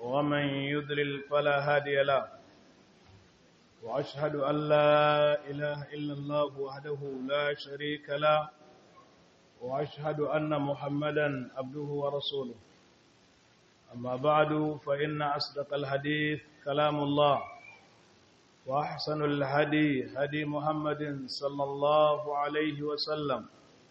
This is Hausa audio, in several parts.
ومن يضلل فلا هادي له وأشهد أن لا إله إلا الله وحده لا شريك له وأشهد أن محمدا عبده ورسوله أما بعد فإن أصدق الحديث كلام الله وأحسن الهدي هدي محمد صلى الله عليه وسلم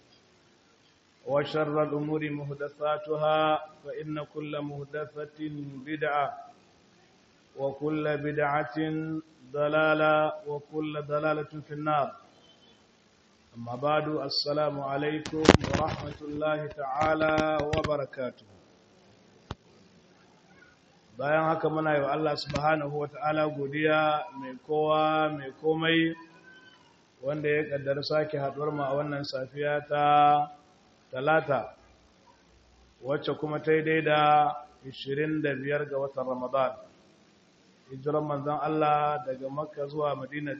وشر الأمور مهدثاتها فإن كل مهدثة بدعة وكل بدعة ضلالة وكل ضلالة في النار أما بعد السلام عليكم ورحمة الله تعالى وبركاته bayan haka muna yi wa Allah subhanahu wa ta'ala godiya mai kowa mai komai wanda ya kaddara sake haɗuwar mu a wannan safiya ta talata wacce kuma ta yi daida 25 ga watan ramadan hijiran manzan Allah daga makka zuwa madina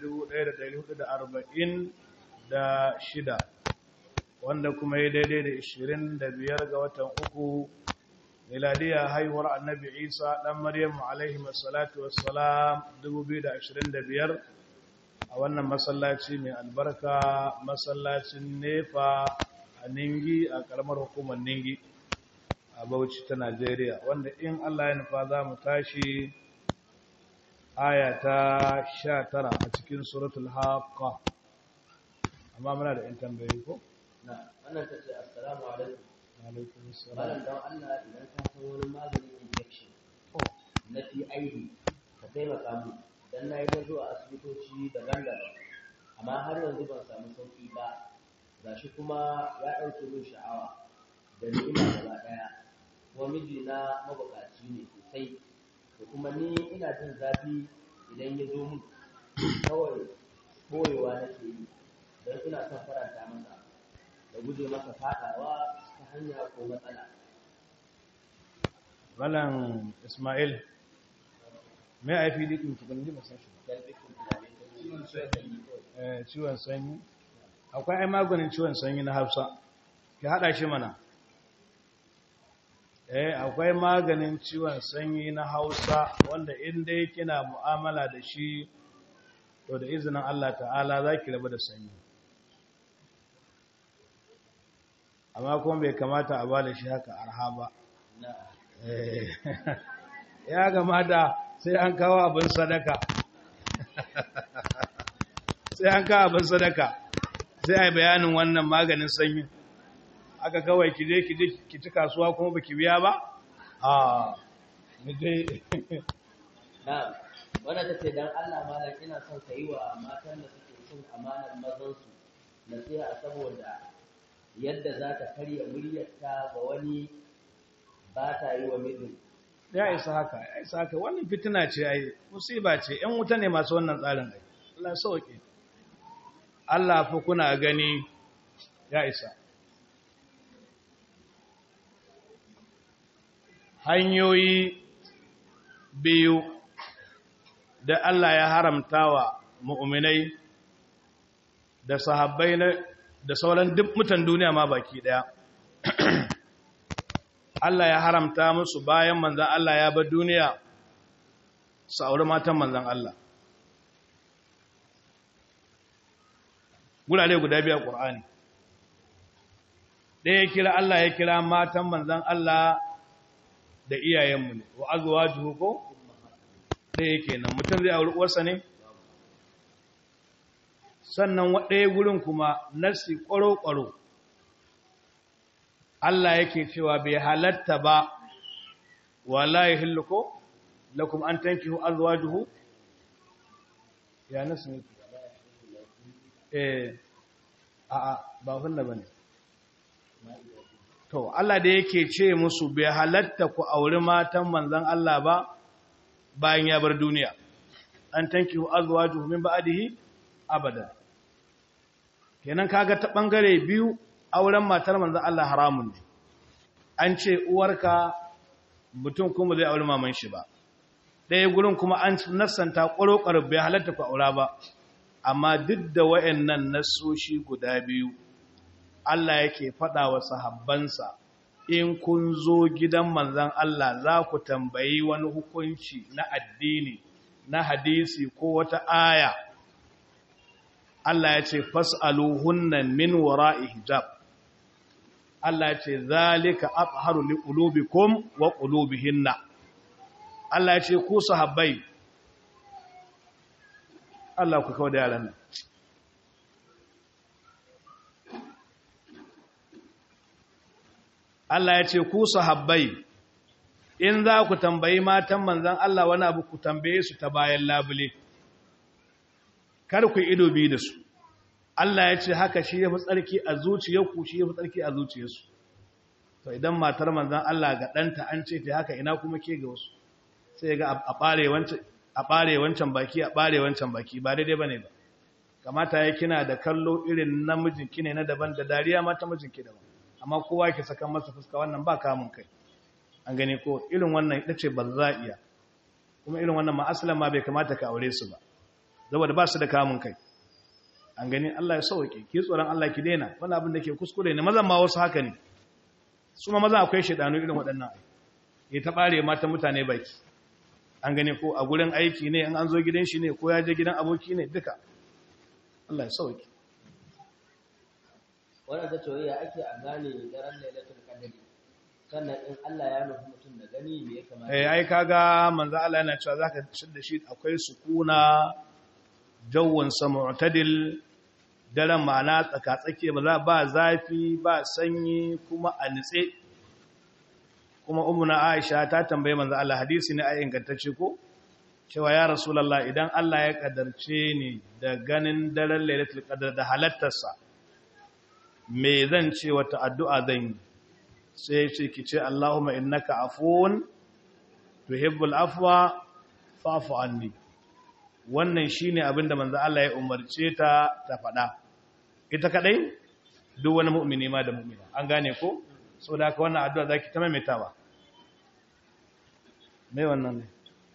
1446 wanda kuma yi daidai da 25 ga watan uku miladiya haihuwar annabi isa ɗan maryamu alaihi masalatu wassalam 2025 a wannan masallaci mai albarka masallacin nefa a ningi a karamar hukumar ningi a bauchi ta najeriya wanda in allah ya nufa za mu tashi aya ta sha tara a cikin suratul haqqa amma muna da 'yan tambayi ko? na wannan ta ce assalamu alaikum alaikum assalam malam don allah idan ka san wani maganin injection na PID ka taimaka mu dan na yi ta zuwa asibitoci daban-daban amma har yanzu ban samu sauki ba gashi kuma ya ɗauke min sha'awa da ni'ima gaba ɗaya kuma mijina mabukaci ne sosai da kuma ni ina jin zafi idan ya zo min kawai ɓoyewa nake yi don ina son faranta masa da guje masa faɗawa ta hanya ko matsala Malam Ismail, me a fi likin tukun ji masan shi don dukkan tunanin da ciwon sanyi Eh, ciwon sanyi? Akwai ai maganin ciwon sanyi na Hausa, ki haɗa shi mana. Eh, akwai maganin ciwon sanyi na Hausa wanda in dai kina mu'amala da shi, to da izinin Allah ta'ala za ki rabu da sanyi. Amma kuma bai kamata a ba da shi haka arha ba. na Eh, ya gamata sai an kawo abin sadaka sai an kawo abin sadaka sai a yi bayanin wannan maganin sanyi aka kawai kije kije ki ci kasuwa kuma baki biya ba a muje na wannan ta ce don Allah malam ina son ka yi wa matan da suke cin amanar mazansu nasiha saboda yadda za ta karya muryarta ga wani ba ta yi wa mijin ya isa haka ya isa haka wannan fitina ce ai musiba ce yan wuta ne masu wannan tsarin ai Allah sauke Allah fa kuna gani ya isa hanyoyi biyu da Allah ya haramta wa mu'minai da sahabbai na da sauran duk mutan duniya ma baki daya Allah ya haramta musu bayan manzan Allah ya bar duniya su auri matan manzan Allah. Gurare guda biya ƙur'ani. Ɗaya kira Allah ya kira matan manzan Allah da iyayenmu ne, wa azuwa juhu ko? Ɗaya kenan, mutum zai auri uwarsa ne? Sannan ɗaya gurin kuma nasi ƙwaro-ƙwaro. Allah yake cewa bai halatta ba wala yahillu ko lakum an tankihu azwajuhu ya nasu ne eh a a ba hunna bane to Allah da yake ce musu bai halatta ku auri matan manzon Allah ba bayan ya bar duniya an tankihu azwajuhu min ba'dihi abada kenan kaga ta bangare biyu auren matar manzan Allah haramun ne an ce uwarka mutum kuma zai auri maman shi ba ɗaya gurin kuma an nassanta ƙwaroƙwar bai halatta ku aura ba amma duk da wa'annan nassoshi guda biyu Allah yake faɗa wa sahabbansa in kun zo gidan manzan Allah za ku tambayi wani hukunci na addini na hadisi ko wata aya Allah ya ce fas'aluhunna min wara'i hijab Allah ya ce zalika atharu liqulubikum wa qulubihinna Allah ya ce ku sahabbai Allah ku kawo da yaran nan Allah ya ce ku sahabbai in za ku tambayi matan manzan Allah wani abu ku tambaye su ta bayan labule kar ku ido biyu da su Allah ya ce haka shi ya fi tsarki a zuciyarku shi ya fi tsarki a zuciyarsu to idan matar manzan Allah ga ɗanta an ce ta haka ina kuma ke ga wasu sai ga a ɓare wancan baki a ɓare wancan baki ba daidai ba ne ba kamata ya kina da kallo irin namijinki ne na daban da dariya mata mijinki daban amma kowa ke saka masa fuska wannan ba kamun kai an gane ko irin wannan ita ce ba za iya kuma irin wannan ma asalan ma bai kamata ka aure su ba saboda ba su da kamun kai an gani Allah ya sauke ki tsoron Allah ki daina wani abin da ke kuskure ne mazan ma wasu haka ne su ma maza akwai shaidanu irin waɗannan ya ta bare mata mutane baki an gani ko a gurin aiki ne in an zo gidan shi ne ko ya je gidan aboki ne duka Allah ya sauke wannan ta ce ya ake a gane daren lailatul qadr sannan in Allah ya nufi mutum da gani me ya kamata eh ai kaga manzo Allah yana cewa zaka da shi akwai sukuna jawwan mu'tadil daren ma'ana tsakatsake ba za ba zafi ba sanyi kuma a nitse kuma ummuna Aisha ta tambaye manzo Allah hadisi ne ai ingantacce ko cewa ya rasulullah idan Allah ya kadarce ni da ganin daren lailatul qadr da halattarsa me zan ce wata addu'a zan yi sai ce ki ce Allahumma innaka afuwun tuhibbul afwa fa'fu anni wannan shine abinda manzo Allah ya umarce ta ta faɗa ita kadai duk wani mu'mini ma da mu'mina an gane ko saboda haka wannan addu'a zaki ta maimaitawa mai wannan ne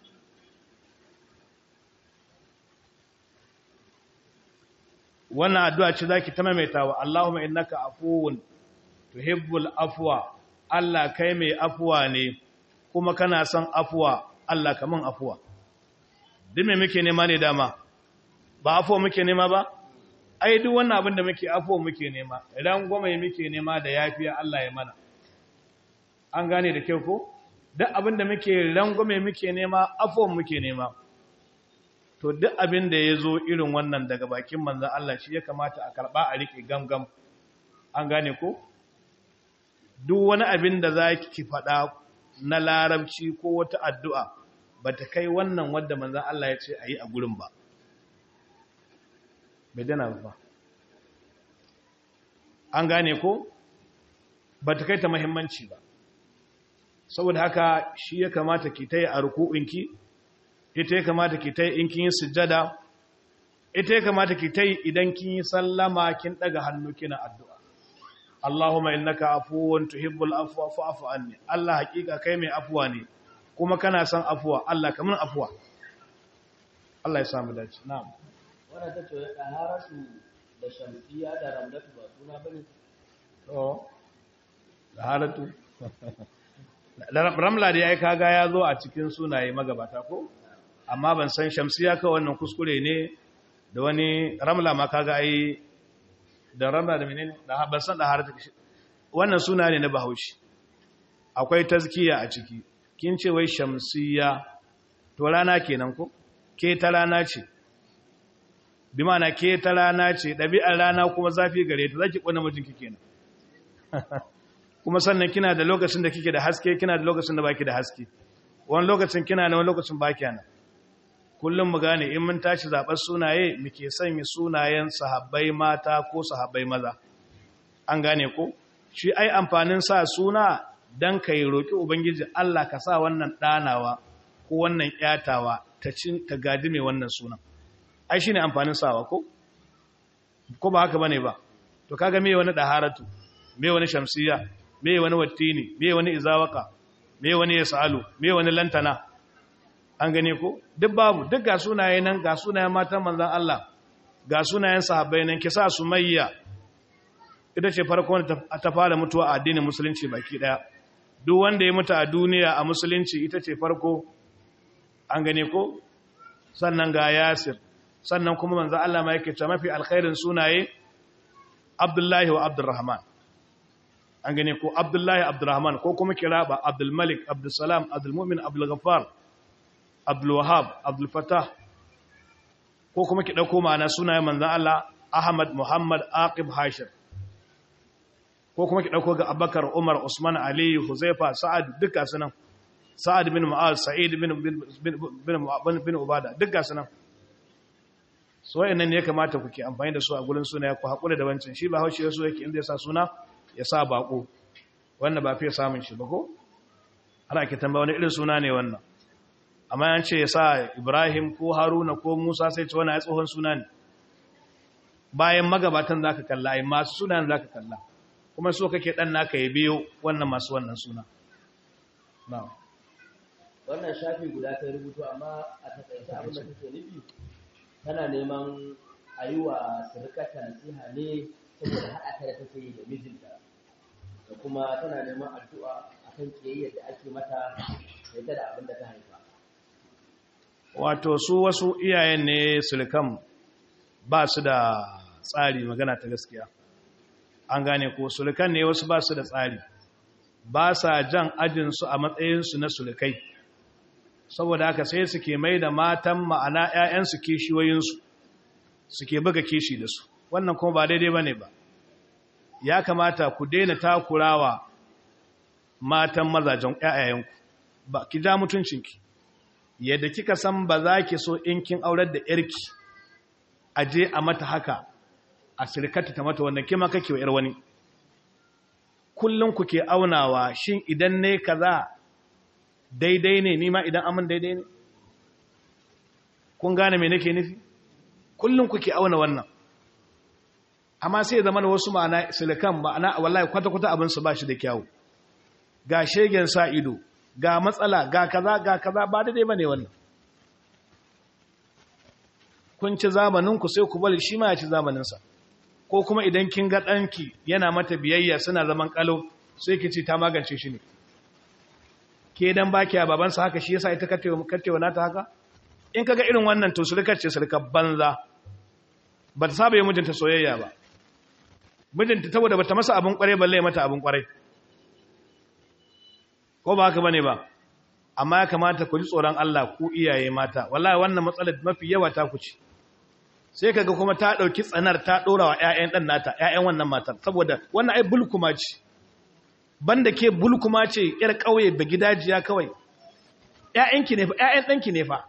wannan addu'a ce zaki ta maimaitawa Allahumma innaka afuwun tuhibbul afwa Allah kai mai afuwa ne kuma kana son afuwa Allah kaman afuwa duk me muke nema ne dama ba afuwa muke nema ba ai duk wannan abin da muke afuwa muke nema idan goma muke nema da yafiya Allah ya mana an gane da kyau ko duk abin da muke rangwame muke nema afuwa muke nema to duk abin da ya zo irin wannan daga bakin manzan Allah shi ya kamata a karɓa a riƙe gamgam an gane ko duk wani abin da za ki faɗa na larabci ko wata addu'a ba ta kai wannan wadda manzan Allah ya ce a yi a gurin ba bai dana ba an gane ko ba ta kai ta mahimmanci ba saboda haka shi ya kamata ki ta yi a ruku'inki ita ya kamata ki ta yi in kin yi sujjada ita ya kamata ki ta yi idan kin yi sallama kin daga hannu kina addu'a Allahumma innaka afuwun tuhibbul afwa fa'fu anni Allah hakika kai mai afuwa ne kuma kana son afuwa Allah kaman afuwa Allah ya samu dace na'am wannan ta ce taharatu da shamsiya da ramdatu ba suna bane to taharatu ramla da yayi kaga ya zo a cikin sunaye magabata ko amma ban san shamsiya ka wannan kuskure ne da wani ramla ma kaga ai da ramla da menene da ban san da harata wannan suna ne na Bahaushe akwai tazkiya a ciki kin ce wai shamsiya to rana kenan ko ke ta rana ce bi ma'ana ke ta rana ce ɗabi'ar rana kuma zafi gare ta zaki kona mijinki kenan kuma sannan kina da lokacin da kike da haske kina da lokacin da baki da haske wani lokacin kina da wani lokacin baki nan kullum mu gane in mun tashi zaɓar sunaye muke sanya sunayen sahabbai mata ko sahabbai maza an gane ko shi ai amfanin sa suna dan kai roki ubangiji Allah ka sa wannan ɗanawa ko wannan ƴatawa ta cin ta gadi mai wannan sunan ai shine amfanin sawa ko ko ba haka bane ba to kaga me wani daharatu me wani shamsiya me wani wattini me wani izawaka me wani yasalu me wani lantana an gane ko duk babu duk ga sunaye nan ga sunayen matan manzon Allah ga sunayen sahabbai nan kisa sumayya ita ce farko wanda ta fara mutuwa a addinin musulunci baki daya duk wanda ya mutu a duniya a musulunci ita ce farko an gane ko sannan ga yasir sannan kuma manzo Allah ma yake ta mafi alkhairin sunaye Abdullahi wa Abdurrahman an gane ko Abdullahi Abdurrahman ko kuma kiraba Abdul Malik Abdul Salam Abdul Mu'min Abdul Ghaffar Abdul Wahhab Abdul Fattah ko kuma ki dauko ma'ana sunayen manzo Allah Ahmad Muhammad Aqib Hashir ko kuma ki dauko ga Abubakar Umar Usman Ali Huzaifa Sa'ad duka sunan Sa'ad bin Mu'az Sa'id bin bin bin bin Ubada duka sunan so wayannan ne ya kamata ku ke amfani da su a gurin suna ku hakura da wancan shi ba haushi yaso yake inda ya sa suna ya sa bako wannan ba fiye samun shi ba ko ana ke tambaya wani irin suna ne wannan amma yan ce ya sa Ibrahim ko Haruna ko Musa sai ce wannan ya tsohon suna ne bayan magabatan zaka kalla ai masu sunan zaka kalla kuma so kake dan naka ya biyo wannan masu wannan suna na'am wannan shafi guda ta rubutu amma a takaice abin da take nufi tana neman a yi wa surukata nasiha ne saboda haɗa ta da take yi da mijinta da kuma tana neman addu'a akan kiyayyar da ake mata da ita da abin da ta haifa wato su wasu iyayen ne surukan ba su da tsari magana ta gaskiya an gane ko surukan ne wasu ba su da tsari ba sa jan ajinsu a matsayinsu na surukai saboda haka sai suke mai da matan ma'ana 'ya'yansu kishiyoyinsu suke buga kishi da su wannan kuma ba daidai ba ne ba ya kamata ku daina takurawa matan mazajen 'ya'yayenku ba ki ja mutuncinki yadda kika san ba za ki so in kin aurar da 'yarki a je a mata haka a sirkata ta mata wannan kima kake wa 'yar wani kullum ku ke aunawa shin idan ne kaza daidai ne nima idan amin daidai ne kun gane me nake nufi kullum kuke auna wannan amma sai zama da wasu ma'ana silikan ma'ana wallahi kwata-kwata abin su ba shi da kyawu ga shegen sa ido ga matsala ga kaza ga kaza ba daidai bane wannan kun ci zamanin ku sai ku bari shi ma ya ci zamanin sa ko kuma idan kin ga danki yana mata biyayya suna zaman kalau sai ki ce ta magance shi ne ke dan baki a babansa haka shi yasa ita kattewa nata haka in kaga irin wannan to surukar ce surukar banza ba ta saba yi mijinta soyayya ba mijinta saboda bata masa abin kwarai balle mata abin kwarai ko ba haka bane ba amma ya kamata ku ji tsoron Allah ku iyaye mata wallahi wannan matsalar mafi yawa ta ku ci sai kaga kuma ta dauki tsanar ta dora wa ƴaƴan dan nata ƴaƴan wannan matar saboda wannan ai bulkuma ce banda ke bulkuma ce yar kauye da gidajiya kawai ƴaƴanki ne fa ƴaƴan danki ne fa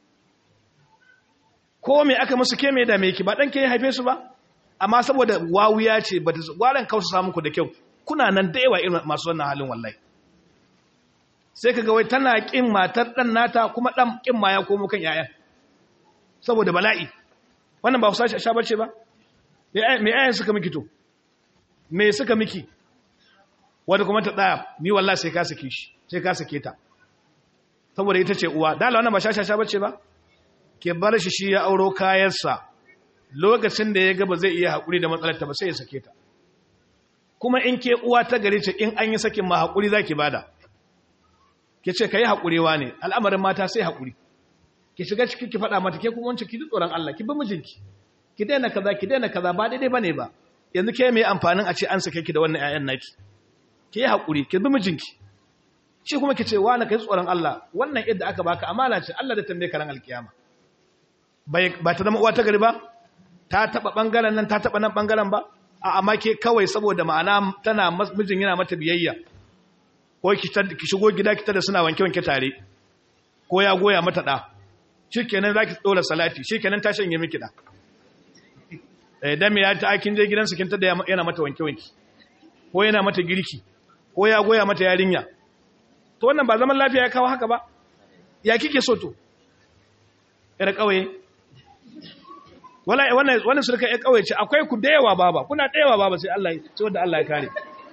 ko me aka musu ke me da me ki ba dan ke haife su ba amma saboda wawuya ce ba ta gwaran kausa samu ku da kyau kuna nan da yawa irin masu wannan halin wallahi sai kaga wai tana kin matar dan nata kuma dan kin ma ya komo kan ƴaƴan saboda bala'i wannan ba ku sashi sha bace ba me ƴaƴan suka miki to me suka miki wanda kuma ta tsaya ni wallahi sai ka sake shi sai ka sake ta saboda ita ce uwa dala wannan ba shashasha bace ba ke bar shi shi ya auro kayansa lokacin da ya ga ba zai iya haƙuri da matsalar ta ba sai ya sake ta kuma in ke uwa ta gare ce in an yi sakin ma haƙuri zaki bada ke ce kai haƙurewa ne al'amarin mata sai haƙuri ki shiga ciki ki faɗa mata ke kuma wancan ki ji tsoron Allah ki bi mijinki ki daina kaza ki daina kaza ba daidai bane ba yanzu ke mai amfanin a ce an sake ki da wannan ƴaƴan naki ki yi haƙuri ki bi mijinki shi kuma ki ce wa na kai tsoron Allah wannan yadda aka baka amana ce Allah da tambaye ka ran alkiyama ba ta zama uwa ta gari ba ta taba bangaren nan ta taba nan bangaren ba a amma ke kawai saboda ma'ana tana mijin yana mata biyayya ko ki shigo gida ki tada suna wanke wanke tare ko ya goya mata da shikenan zaki dora salati shikenan ta shanye miki da eh dan me ya ta kin je gidansu kin tada yana mata wanke wanke ko yana mata girki ko ya goya mata yarinya to wannan ba zaman lafiya ya kawo haka ba ya kike so to yar kauye wallahi wannan wannan surka yar kauye ce akwai ku da yawa baba kuna da yawa baba sai Allah sai wanda Allah ya kare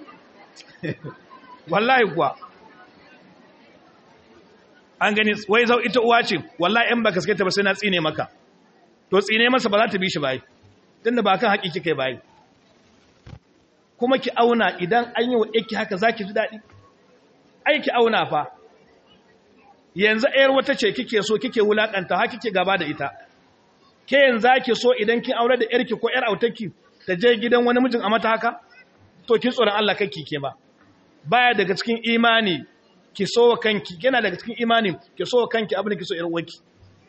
wallahi kuwa an gani wai zau ita uwa ce wallahi in baka sake ta ba sai na tsine maka to tsine masa ba za ta bi shi bai tunda ba kan haƙiƙi kai bai kuma ki auna idan an yi wa yake haka za ki ji daɗi ai ki auna fa yanzu ayar wata ce kike so kike wulakanta ha kike gaba da ita ke yanzu ki so idan kin aure da yarki ko yar autarki ta je gidan wani mijin a mata haka to kin tsoron Allah kake ke ba baya daga cikin imani ki so kanki yana daga cikin imani ki so kanki abin da ki so yar uwarki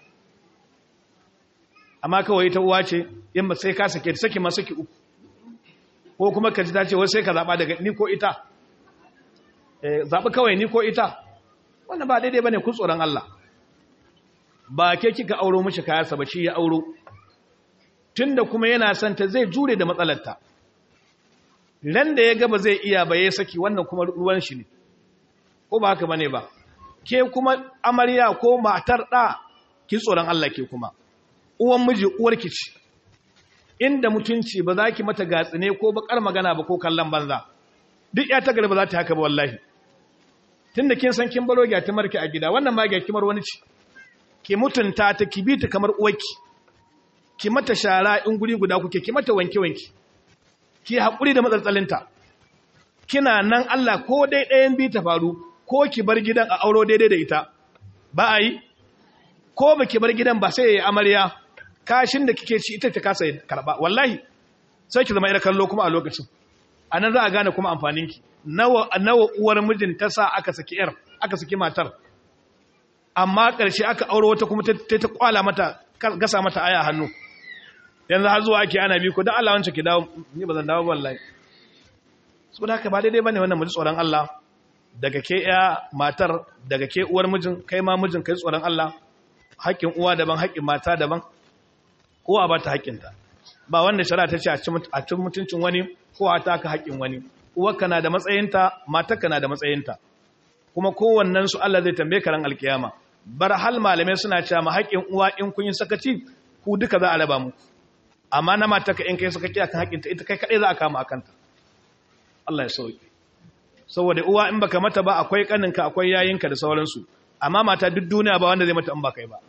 amma kawai ta uwa ce in ba sai ka sake ta saki ma saki uku ko kuma ka ji ta ce wai sai ka zaba daga ni ko ita eh zabi kawai ni ko ita wannan ba daidai bane ku tsoron Allah ba ke kika auro mishi kayarsa ba shi ya auro tunda kuma yana son ta zai jure da matsalarta ran da ya ga ba zai iya ba ya saki wannan kuma ruwan shi ne ko ba haka bane ba ke kuma amarya ko matar da ki tsoron Allah ke kuma uwan miji uwarki ce inda mutunci ba za ki mata gatsine ko bakar magana ba ko kallon banza duk ya ta gari ba za ta haka ba wallahi tunda kin san kin baro gyatimar ki a gida wannan ma gyatimar wani ce ki mutunta ta ki bi ta kamar uwarki ki mata shara in guri guda kuke ki mata wanke wanke ki haƙuri da matsatsalinta kina nan Allah ko dai ɗayan bi ta faru ko ki bar gidan a auro daidai da ita ba a yi ko ba ki bar gidan ba sai ya yi amarya kashin da kike ci ita ta kasa karɓa wallahi sai ki zama ira kallo kuma a lokacin a nan za a gane kuma amfaninki nawa nawa uwar mijin ta sa aka saki yar aka saki matar amma ƙarshe aka auro wata kuma ta ta kwala mata gasa mata aya hannu yanzu har zuwa ake ana bi ko dan Allah wancan ki dawo ni ba zan dawo wallahi saboda haka ba daidai bane wannan muji tsoron Allah daga ke ya matar daga ke uwar mijin kai ma mijin kai tsoron Allah haƙƙin uwa daban haƙƙin mata daban kowa ba ta haƙƙinta ba wanda shari'a ta ce a cin mutuncin wani ko a taka haƙƙin wani uwarka na da matsayinta matarka na da matsayinta kuma kowannen su Allah zai tambaye ka ran alkiyama bar hal malamai suna cewa ma haƙƙin uwa in kun yi sakaci ku duka za a raba muku amma na matarka in kai sakaci akan haƙƙinta ita kai kaɗai za a kama akanta Allah ya sauke saboda uwa in baka mata ba akwai kaninka akwai yayinka da sauransu amma mata duk duniya ba wanda zai mata in ba kai ba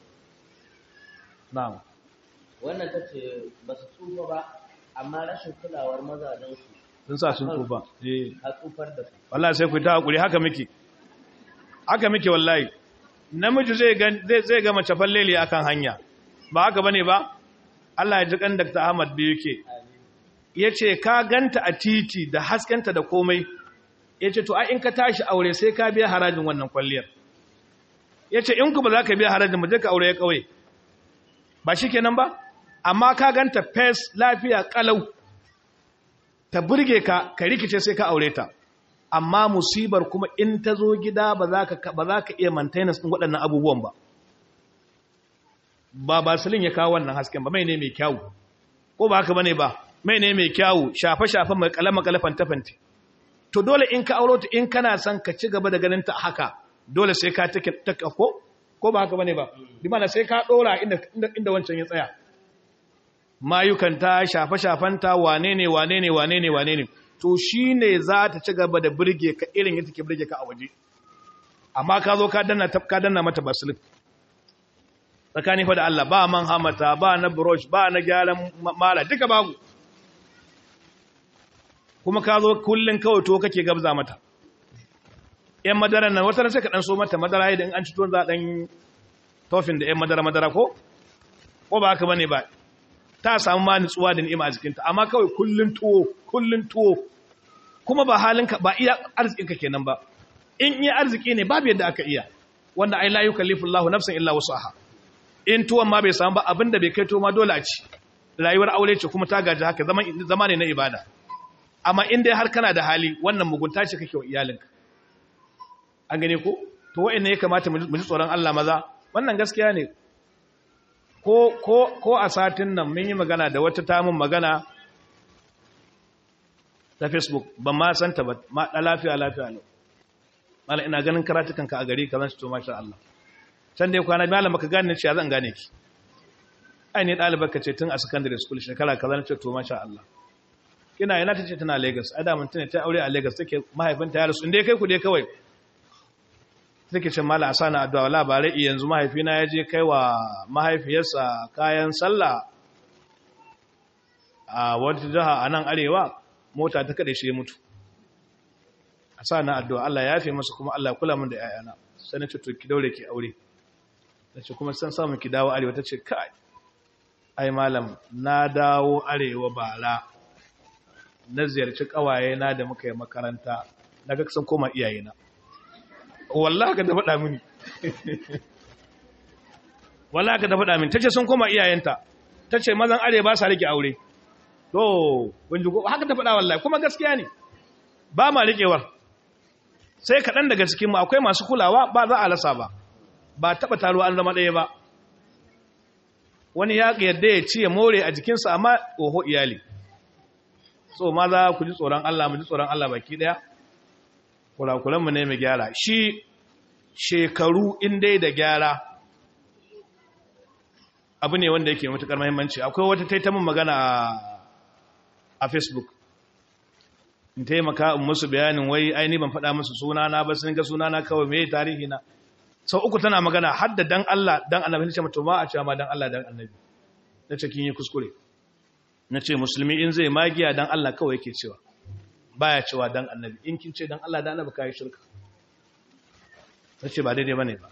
na'am wannan ta ce ba su tsufa ba amma rashin kulawar mazajensu sun sa sun tsufa eh a tsufar da su wallahi sai ku ta hakuri haka muke haka muke wallahi namiji zai ga zai zai ga mace falleli akan hanya ba haka bane ba Allah ya ji kan Dr. Ahmad biyu yake yace ka ganta a titi da haskenta da komai yace to ai in ka tashi aure sai ka biya harajin wannan kwalliyar yace in ku ba za ka biya harajin mu je ka aure ya kauye ba shikenan ba amma ka ganta fes lafiya kalau ta burge ka ka rikice sai ka aure ta amma musibar kuma in ta zo gida ba za ka ba za ka iya maintenance din waɗannan abubuwan ba ba basilin ya kawo wannan hasken ba mai ne mai kyawu ko ba haka bane ba mai ne mai kyawu shafe shafe mai kalama kalafan tafanti to dole in ka auro ta in kana son ka ci gaba da ganin ta haka dole sai ka take take ko ko ba haka bane ba bi mana sai ka dora inda inda wancan ya tsaya mayukanta shafe-shafenta wane ne wane ne wane ne wane ne to shi ne za ta ci gaba da birge ka irin yadda ke birge ka a waje amma ka zo ka danna ka danna mata basilin tsakani fa da Allah ba man hamata ba na brush ba na gyaran mala duka babu kuma ka zo kullun kawai to kake gabza mata yan madara nan wata sai ka dan so mata madara idan an ci tuwon za dan tofin da yan madara madara ko ko ba haka bane ba ta samu ma nutsuwa da ni'ima a jikinta amma kawai kullun tuwo kullun tuwo kuma ba halinka ba iya arzikinka kenan ba in iya arziki ne babu yadda aka iya wanda ai la yukallifu Allahu nafsan illa wusaha in tuwon ma bai samu ba abinda bai kai to ma dole a ci rayuwar aure ce kuma ta gaji haka zaman zama ne na ibada amma in dai har kana da hali wannan mugunta ce kake wa iyalinka an gane ko to wa'anne ya kamata mu ji tsoron Allah maza wannan gaskiya ne ko, ko, ko a satin nan mun yi magana da wata tamun magana ta facebook ban ma santa ba ma da lafiya lafiya ne mala ina ganin karatukanka a gari ka zan shi to masha Allah can dai kwana malam baka gane ce zan gane ki ai ne ɗalibar ka ce tun a secondary school shekara kaza na ce to masha Allah kina yana ta ce tana Lagos a da mun tana ta aure a Lagos take mahaifinta ya rasu inda kai ku dai kawai take ce mala asana addu'a wala bare yanzu mahaifina ya je kai wa mahaifiyarsa kayan sallah a wata jiha a nan arewa mota ta kada shi ya mutu a sa na addu'a Allah ya yafe masa kuma Allah ya kula min da ‘ya'yana sai na ce to ki daure ki aure ta ce kuma san samun ki dawo arewa ta ce kai ai malam na dawo arewa bara na ziyarci kawaye na da muka yi makaranta na ga sun koma iyayena wallahi ka da faɗa mini wallahi ka da faɗa mini tace sun koma iyayenta tace mazan arewa ba sa rike aure to kun ji haka ta faɗa wallahi kuma gaskiya ne ba ma riƙewar sai kaɗan daga cikin mu akwai masu kulawa ba za a rasa ba ba taɓa taruwa an zama ɗaya ba wani ya yadda ya ci ya more a jikinsa amma oho iyali so ma za ku ji tsoron Allah mu ji tsoron Allah baki ɗaya kurakuranmu ne mai gyara shi shekaru in dai da gyara abu ne wanda yake matuƙar mahimmanci akwai wata taitamin magana a facebook in taimaka in musu bayanin wai aini ban faɗa musu sunana ba sun ga sunana kawai mai tarihi na sau uku tana magana har da dan Allah dan annabi ne ce mata ma a cewa ma dan Allah dan annabi na ce kin yi kuskure na ce musulmi in zai magiya dan Allah kawai yake cewa baya cewa dan annabi in kin ce dan Allah dan annabi kai shirka na ce ba daidai bane ba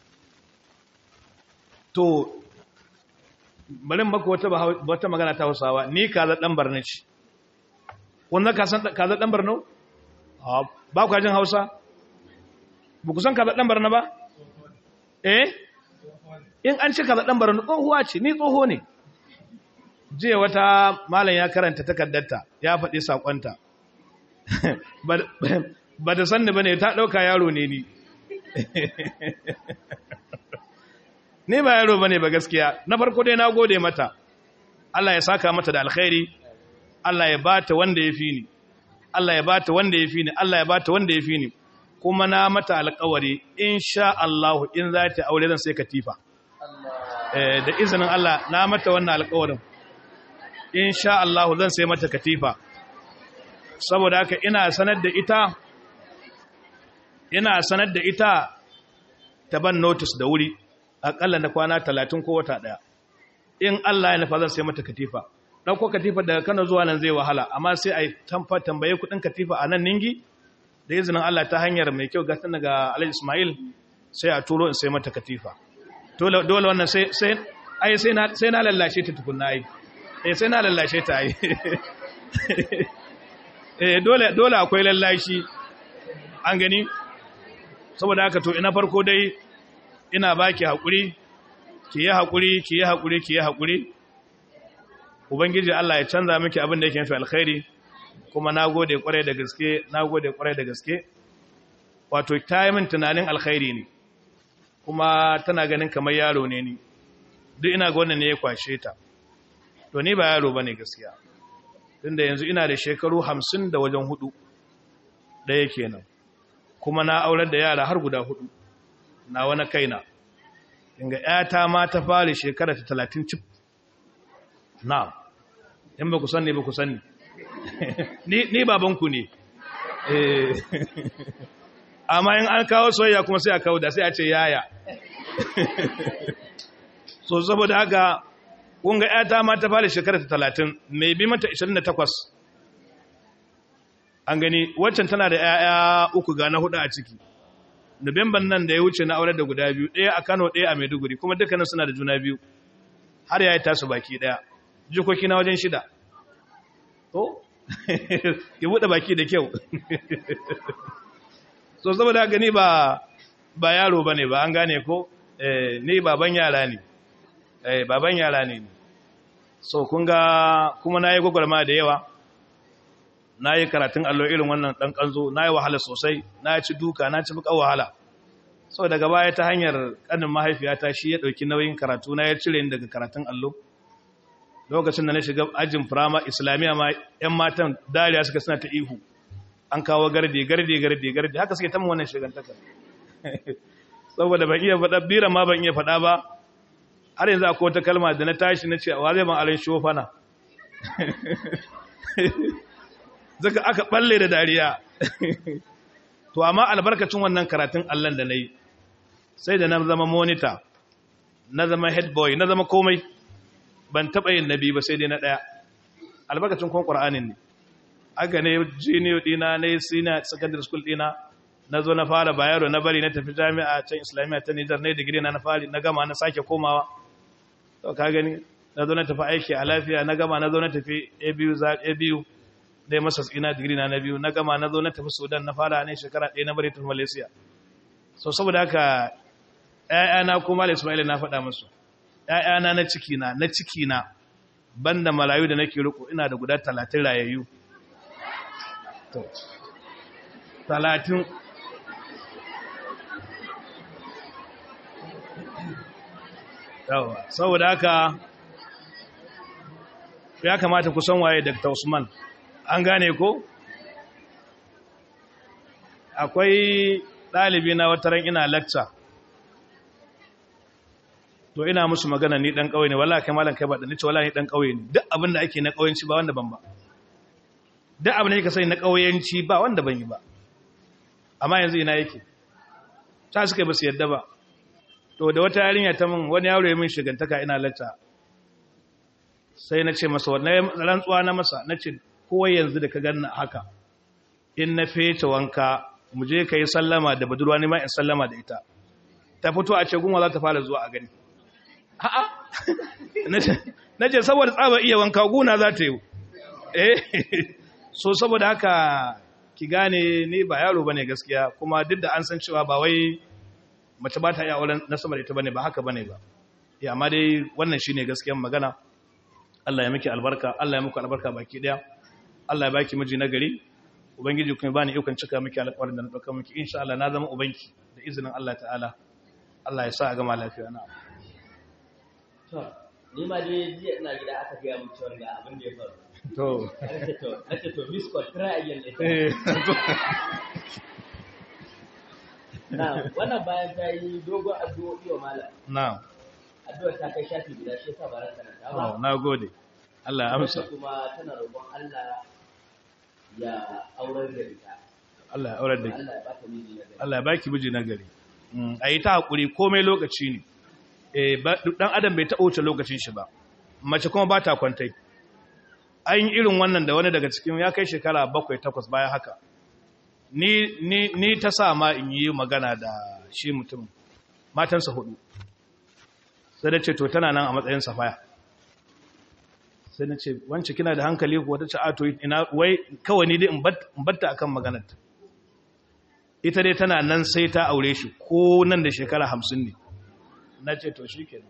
to bari maka wata wata magana ta Hausawa ni kaza dan barna ce wannan ka san kaza dan barno ba ku jin Hausa ba ku san kaza dan barna ba eh in an ce kaza dan barno tsohuwa ce ni tsoho ne jiya wata malam ya karanta takaddarta ya faɗi sakonta ba da sanni bane ta dauka yaro ne ni ni ba yaro bane ba gaskiya na farko dai na gode mata Allah ya saka mata da alkhairi Allah ya bata wanda ya fi ni Allah ya bata wanda ya fi ni Allah ya bata wanda ya fi ni kuma na mata alƙawari insha Allah in za ta aure zan sai katifa eh da izinin Allah na mata wannan alƙawarin insha Allah zan sai mata katifa saboda haka ina sanar da ita ina sanar da ita ta ban notice da wuri akalla na kwana 30 ko wata daya in Allah ya nufa zan sai mata katifa dauko katifa daga Kano zuwa nan zai wahala amma sai ai tamfa tambaye kudin katifa a nan ningi da izinin Allah ta hanyar mai kyau gatan daga Alhaji Ismail sai a turo in sai mata katifa dole dole wannan sai sai ai sai na sai na lallashe ta tukunna ai eh sai na lallashe ta ai eh dole dole akwai lallashi an gani saboda haka to ina farko dai ina baki hakuri ki yi hakuri ki yi hakuri ki yi hakuri ubangiji Allah ya canza miki abin da yake nufi alkhairi kuma nagode kwarai da gaske nagode kwarai da gaske wato ta yi min tunanin alkhairi ne kuma tana ganin kamar yaro ne ni duk ina ga wannan ne ya kwashe ta to ni ba yaro bane gaskiya tunda yanzu ina da shekaru hamsin da wajen hudu ɗaya kenan kuma na aurar da yara har guda hudu na wani kaina inga ‘yata ma ta fara shekara ta talatin cif na in ba ku sanni ba ku sanni ni babanku ne amma in an kawo soyayya kuma sai a kawo da sai a ce yaya so saboda haka kunga ‘yata ma ta fara shekara ta talatin mai bi mata 28 an gani waccan tana da ‘ya'ya uku ga na hudu a ciki Nuwamban nan da ya wuce na aure da guda biyu, ɗaya a Kano ɗaya a Maiduguri, kuma dukkanin suna da juna biyu, har ya yi tasu baki ɗaya, jikoki na wajen shida. To, ki buɗe baki da kyau. So, saboda gani ba ba yaro ba ne ba, an gane ko? Ni baban yara ne, baban yara ne. So, kun ga kuma na yi gwagwarma da yawa, na yi karatun allo irin wannan ɗan ƙanzo na yi wahala sosai na ci duka na ci buƙar wahala so daga baya ta hanyar ƙanin mahaifiyata shi ya ɗauki nauyin karatu na ya cire ni daga karatun allo lokacin da na shiga ajin firama islamiyya ma 'yan matan dariya suka suna ta ihu an kawo gardi gardi gardi gardi haka suke ta wannan shigantaka saboda ban iya faɗa biran ma ban iya faɗa ba har yanzu akwai wata kalma da na tashi na ce wa zai ban alin shofana zaka aka balle da dariya to amma albarkacin wannan karatun Allah da nayi sai da na zama monitor na zama head boy na zama komai ban taba yin nabi ba sai dai na daya albarkacin kon qur'anin ne aka ne junior dina na senior secondary school dina na zo na fara bayero na bari na tafi jami'a can islamiyya ta nijar na digiri na na fari na gama na sake komawa to ka gani na zo na tafi aiki a lafiya na gama na zo na tafi abu za abu dai masa ina digiri na na biyu na gama na zo na tafi sudan na fara ne shekara ɗaya na bari tafi malaysia so saboda haka ‘ya'yana kuma da ismaila na faɗa musu ‘ya'yana na cikina na cikina banda marayu da nake riko ina da guda talatin rayayyu talatin yawa saboda haka ya kamata ku san waye Dr. Usman an gane ko akwai ɗalibi na wataran ina lecture to ina musu magana ni dan kauye ne wallahi kai malam kai ba dan nace wallahi ni dan kauye ne duk abin da ake na kauyenci ba wanda ban ba duk abin da yake sani na kauyenci ba wanda ban yi ba amma yanzu ina yake ta suka ba su yadda ba to da wata yarinya ta min wani yaro ya min shigantaka ina lacca sai na ce masa wannan rantsuwa na masa na ce ko yanzu da ka ganna haka in na fece wanka mu je ka yi sallama da budurwa ne ma in sallama da ita ta fito a ce gunwa za ta fara zuwa a gani a'a na ce saboda tsaba iya wanka guna za ta yi eh so saboda haka ki gane ni ba yaro bane gaskiya kuma duk da an san cewa ba wai mace ba ta iya auren na sama da ita bane ba haka bane ba ya amma dai wannan shine gaskiyar magana Allah ya miki albarka Allah ya muku albarka baki daya Allah ya baki miji na gari ubangiji kuma bani ikon cika miki alƙawarin da na dauka miki insha Allah na zama ubanki da izinin Allah ta'ala Allah ya sa a gama lafiya na to ni ma dai jiya ina gida aka ga mu cewa ga abin da ya faru to nace to nace to miss call try again eh na wannan bayan ta yi dogon addu'o'i wa malam na'am addu'ar ta kai shafi guda shi yasa ba ran karanta ba oh nagode Allah ya amsa Wacce kuma tana roƙon Allah ya aurar da ita Allah ya aurar da ki Allah ya bata miji na gari Allah ya baki miji na gari a yi ta haƙuri komai lokaci ne Eh, ba- ɗan adam bai taɓa wuce lokacin shi ba mace kuma ba ta kwantai an yi irin wannan da wani daga cikin ya kai shekara bakwai takwas bayan haka ni, ni, ni ta sa ma in yi magana da shi mutum matansa hudu sai da ce to tana nan a matsayin safaya sai na ce wance kina da hankali kuwa ta ce a to ina wai kawai ni dai in bat- in batta akan maganarta ita dai tana nan sai ta aure shi ko nan da shekara hamsin ne na ce to shi ke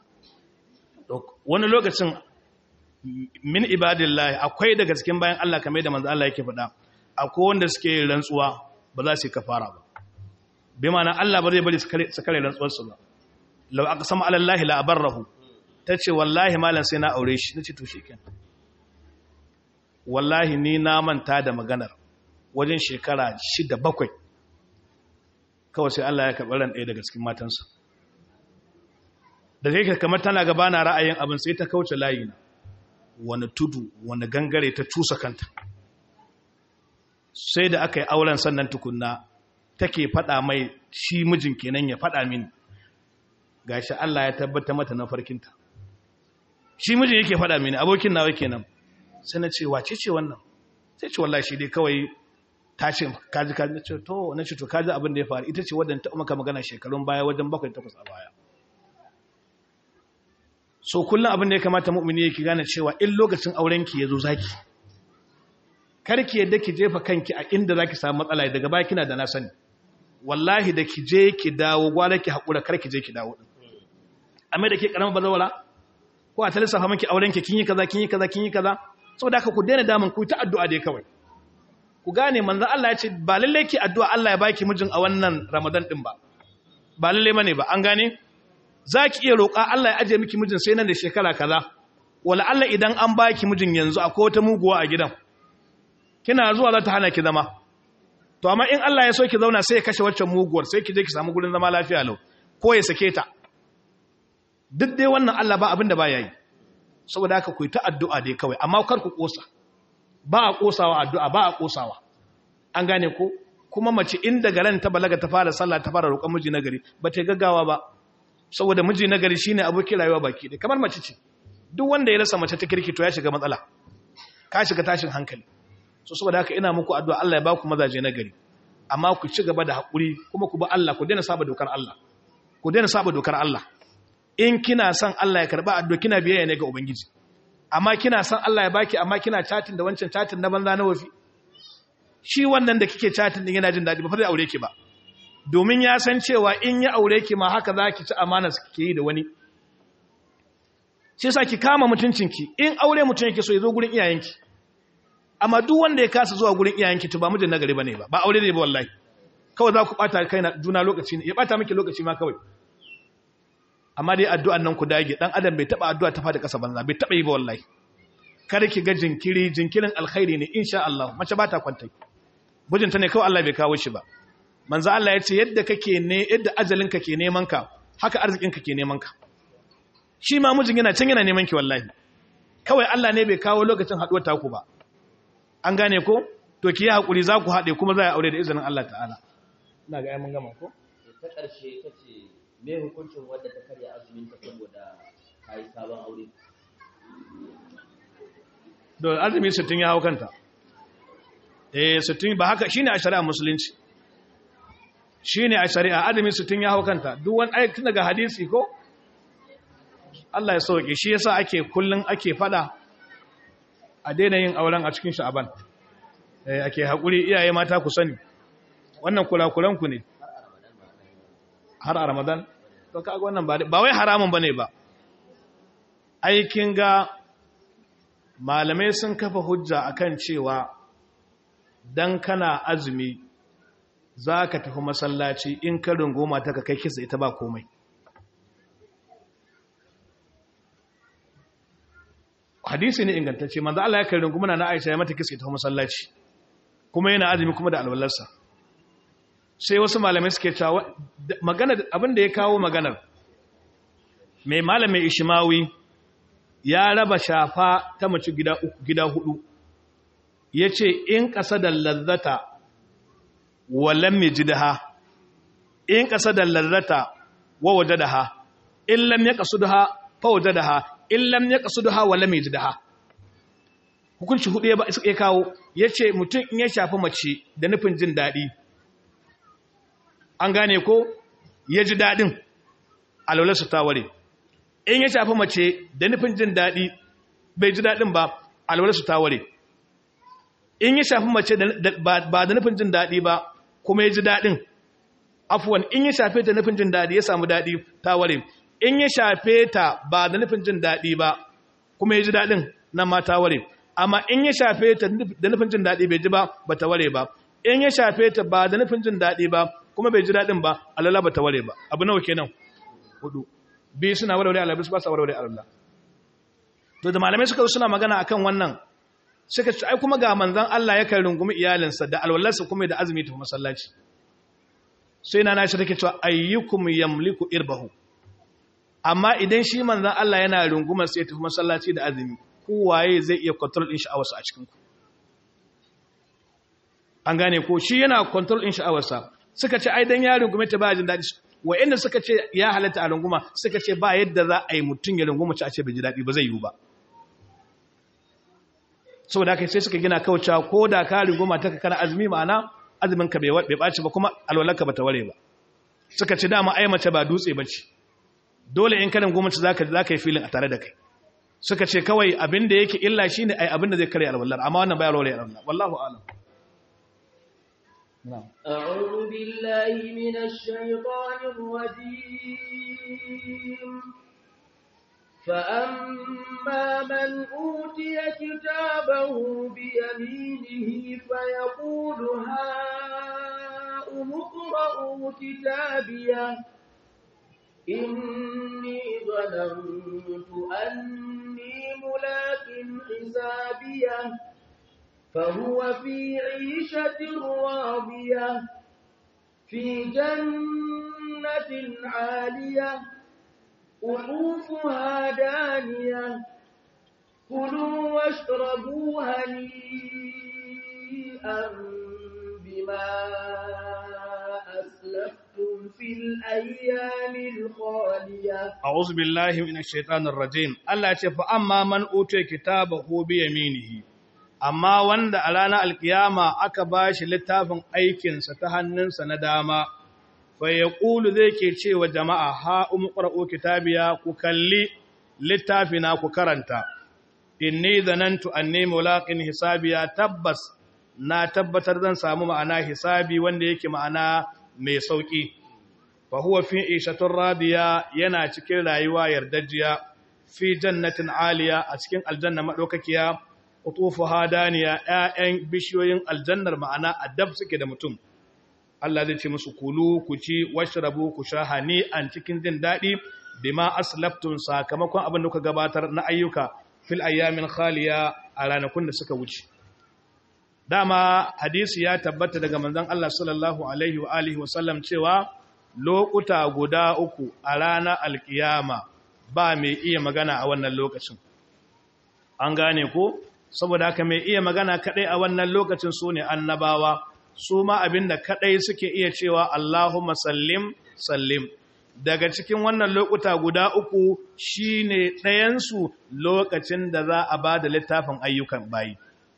wani lokacin min ibadillahi akwai daga cikin bayan Allah kamar da manzo Allah yake faɗa akwai wanda suke yin rantsuwa ba za su yi kafara ba bi ma'ana Allah ba zai bari su kare su kare rantsuwarsu ba law aqsama ala Allah la abarrahu tace wallahi malam sai na aure shi nace to shikenan wallahi ni na manta da maganar wajen shekara shida bakwai kawai sai Allah ya karɓi ran ɗaya daga cikin matansa da zai ka kamar tana gaba na ra'ayin abin sai ta kauce layi na wani tudu wani gangare ta cusa kanta sai da aka yi auren sannan tukunna take faɗa mai shi mijin kenan ya faɗa mini gashi Allah ya tabbata mata na farkinta shi mijin yake faɗa mini abokin nawa kenan sai na ce wace ce wannan sai ce wallahi shi dai kawai ta ce kaji kaji na ce to na ce to kaji abin da ya faru ita ce wadda ta maka magana shekarun baya wajen bakwai takwas a baya so kullum abin da ya kamata mu'mini yake gane cewa in lokacin auren ki yazo zaki karki yadda ki jefa kanki a inda zaki samu matsala daga baya kina da na sani wallahi da ki je ki dawo gwara ki hakura karki je ki dawo din amma da ke karama bazawara ko a ta lissafa miki auren ki kin yi kaza kin yi kaza kin yi kaza saboda haka ku daina damun ku ta addu'a dai kawai ku gane manzon Allah ya ce ba lalle ki addu'a Allah ya baki mijin a wannan Ramadan din ba ba lalle bane ba an gane zaki iya roƙa Allah ya aje miki mijin sai nan da shekara kaza wala Allah idan an baki mijin yanzu akwai wata muguwa a gidan kina zuwa za ta hana ki zama to amma in Allah ya so ki zauna sai ya kashe waccan muguwar sai ki je ki samu gurin zama lafiya lau ko ya sake ta duk dai wannan Allah ba abin da ba yayi saboda haka ku yi ta addu'a dai kawai amma kar ku kosa ba a kosawa addu'a ba a kosawa an gane ko kuma mace in daga ran ta balaga ta fara sallah ta fara roƙon miji nagari ba ta gaggawa ba saboda miji nagari shine abokin rayuwa baki ɗaya kamar mace ce duk wanda ya rasa mace ta kirki to ya shiga matsala ka shiga tashin hankali so saboda haka ina muku addu'a Allah ya ba ku mazaje na gari amma ku ci gaba da haƙuri kuma ku ba Allah ku daina saba dokar Allah ku daina saba dokar Allah in kina son Allah ya karba addu'a kina biyayya ne ga ubangiji amma kina son Allah ya baki amma kina chatin da wancan chatin na banza na wafi shi wannan da kike chatin din yana jin dadi ba fa zai aure ki ba domin ya san cewa in ya aure ki ma haka zaki ci amana su kike yi da wani shi yasa ki kama mutuncinki in aure mutun yake so ya zo gurin iyayenki amma duk wanda ya kasa zuwa gurin iyayenki to ba mijin nagari bane ba ba aure ne ba wallahi kawai za ku bata kai na juna lokaci ne ya bata miki lokaci ma kawai amma dai addu'an nan ku dage dan adam bai taba addu'a ta fada kasa banza bai taba yi ba wallahi kada ki ga jinkiri jinkirin alkhairi ne insha Allah mace ba ta kwanta mijinta ne kawai Allah bai kawo shi ba manzo Allah ya ce yadda kake ne yadda ajalinka ke neman ka haka arzikinka ke neman ka shi ma mijin yana can yana neman ki wallahi kawai Allah ne bai kawo lokacin haduwar taku ba an gane ko to ki yi hakuri za ku haɗe kuma za a aure da izinin Allah ta'ala ina ga mun gama ko ta ƙarshe ta ce me hukuncin wadda ta karya azumin ta saboda ta yi sabon aure da azumi 60 ya hau kanta eh 60 ba haka shine a shari'a musulunci shine a shari'a azumi 60 ya hau kanta duk wani aiki daga hadisi ko Allah ya sauke shi yasa ake kullun ake fada a daina yin auren a cikin sha'aban eh ake hakuri iyaye mata ku sani wannan kulakulan ku ne har a ramadan to kaga wannan ba ba wai haramun bane ba aikin ga malamai sun kafa hujja akan cewa dan kana azumi za ka tafi masallaci in ka rungoma ta ka kai kisa ita ba komai hadisi ne ingantacce manzo Allah ya kai runguma na Aisha ya mata kisa ita masallaci kuma yana azumi kuma da alwalarsa sai wasu malamai suke cewa magana abin da ya kawo maganar mai malamin Ishmawi ya raba shafa ta mace gida uku gida hudu yace in da lazzata walam yajidha in da lazzata wa wajadaha in lam yaqsudha fa wajadaha in lam yaqsudha walam yajidha hukunci hudu ya ya kawo yace mutum in ya shafi mace da nufin jin dadi an gane ko ya ji dadin alwalarsa ta ware in ya shafi mace da nufin jin dadi bai ji dadin ba alwalarsa ta ware in ya shafi mace ba da nufin jin dadi ba kuma ya ji daɗin afuwan in ya shafe ta nufin jin daɗi ya samu daɗi ta ware in ya shafe ta ba da nufin jin daɗi ba kuma ya ji daɗin nan ma ta ware amma in ya shafe ta da nufin jin daɗi bai ji ba ba ta ware ba in ya shafe ta ba da nufin jin daɗi ba kuma bai ji daɗin ba alala ba ta ware ba abu nawa kenan hudu biyu suna warware alabis ba sa warware alala to da malamai suka suna magana akan wannan suka ce ai kuma ga manzon Allah ya kai rungumi iyalinsa da alwallarsa kuma da azumi ta masallaci sai na nashi take cewa ayyukum yamliku irbahu amma idan shi manzon Allah yana rungumar sai ta masallaci da azumi kowaye zai iya control din sha'awarsa a cikin ku an gane ko shi yana control din sha'awarsa suka ce ai dan ya rungume ta ba jin dadi wa'anda suka ce ya halatta a runguma suka ce ba yadda za a yi mutun ya runguma ci a ce bai ji dadi ba zai yiwu ba saboda haka sai suka gina kaucewa ko da ka rigoma ta kana azumi ma'ana azumin ka bai ɓaci ba kuma alwalarka ba ta ware ba suka ce dama ai mace ba dutse ba ce dole in kanin gwamnati za ka yi filin a tare da kai suka ce kawai abin da yake illa shi ne ai abin da zai karya alwalar amma wannan bayar ware alwalar wallahu alam أعوذ بالله من الشيطان الرجيم فأما من أوتي كتابه بيمينه فيقول هاؤم اقرءوا كتابيه إني ظننت أني ملاق حسابيه فهو في عيشة راضية في جنة عالية قطوفها دانية كلوا واشربوا هنيئا بما أسلفتم في الأيام الخالية أعوذ بالله من الشيطان الرجيم الله يقول فأما من أوتي كتابه بيمينه amma wanda a ranar alkiyama aka ba shi littafin aikinsa ta hannunsa na dama fa ya ƙulu zai ke cewa jama'a ha umu ƙwar'o kitabiya ku kalli littafina ku karanta inni zanantu anni mulaqin hisabiya tabbas na tabbatar zan samu ma'ana hisabi wanda yake ma'ana mai sauki fa huwa fi ishatur radiya yana cikin rayuwa yardajjiya fi jannatin aliya a cikin aljanna madaukakiya qutufu hadaniya ƴaƴan bishiyoyin aljannar ma'ana adab suke da mutum Allah zai ce musu kulu ku ci washrabu ku sha hani an cikin jin dadi bima aslaftum sakamakon abin da kuka gabatar na ayyuka fil ayyamin khaliya a ranakun da suka wuce dama hadisi ya tabbata daga manzon Allah sallallahu alaihi wa alihi wa sallam cewa lokuta guda uku a ranar alkiyama ba mai iya magana a wannan lokacin an gane ko saboda haka mai iya magana kadai a wannan lokacin su ne annabawa su ma abinda kadai suke iya cewa Allahumma sallim sallim daga cikin wannan lokuta guda uku shine ɗayansu lokacin da za a ba da littafin ayyukan bayi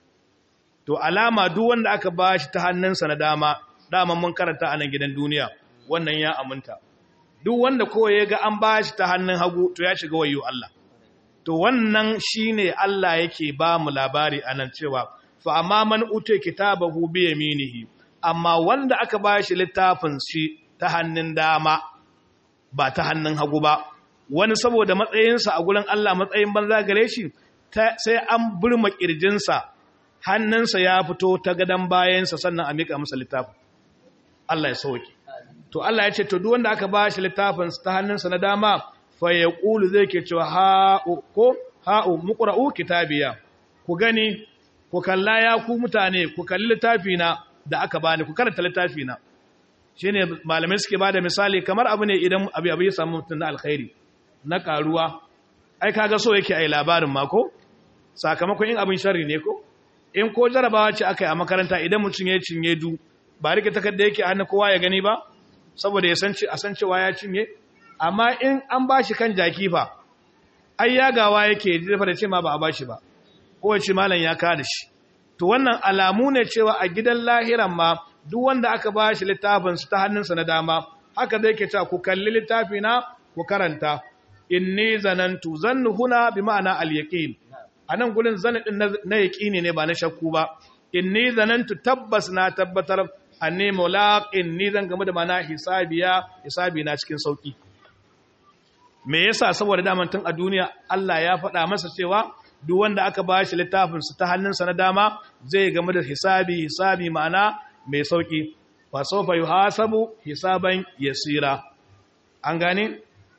to alama duk wanda aka ba shi ta hannunsa na dama dama mun karanta a nan gidan duniya wannan ya aminta duk wanda kawai ya ga an ba shi ta hannun hagu to ya shiga wayo Allah to wannan shine Allah yake ba mu labari a nan cewa fa amma man ute kitabahu bi yaminihi amma wanda aka ba shi littafin shi ta hannun dama ba ta hannun hagu ba wani saboda matsayinsa a gurin Allah matsayin banza gare shi sai an burma kirjinsa hannunsa ya fito ta gadon bayansa sannan a miƙa masa littafin Allah ya sauke to Allah ya ce to duk wanda aka ba shi littafin ta hannunsa na dama fa ya ƙulu zai ke cewa ha'u ko ha'u muqra'u kitabiya ku gani ku kalla ya ku mutane ku kalli littafina da aka bani ku karanta littafina shine malamai suke bada misali kamar abu ne idan abu abu ya samu mutum na alkhairi na karuwa ai kaga so yake ai labarin ma ko sakamakon in abin sharri ne ko in ko jarabawa ce aka yi a makaranta idan mutum ya cinye du ba rike takarda yake hannu kowa ya gani ba saboda ya san a san cewa ya cinye amma in an bashi kan jaki fa ai yagawa yake dafa da ce ma ba a bashi ba ko ya ce malam ya ka da shi to wannan alamu ne cewa a gidan lahiran ma duk wanda aka ba shi littafinsu ta hannunsa na dama haka zai ke cewa ku kalli littafina ku karanta inni zanantu zannu huna bi ma'ana al-yaqin anan gurin zan din na yaqini ne ba na shakku ba inni zanantu tabbas na tabbatar anni mulaqin ni zan game da mana hisabiya hisabi na cikin sauki me yasa saboda daman tun a duniya Allah ya faɗa masa cewa duk wanda aka ba shi littafinsa ta hannunsa na dama zai game da hisabi hisabi ma'ana mai sauki fa sawfa yuhasabu hisaban yasira an gane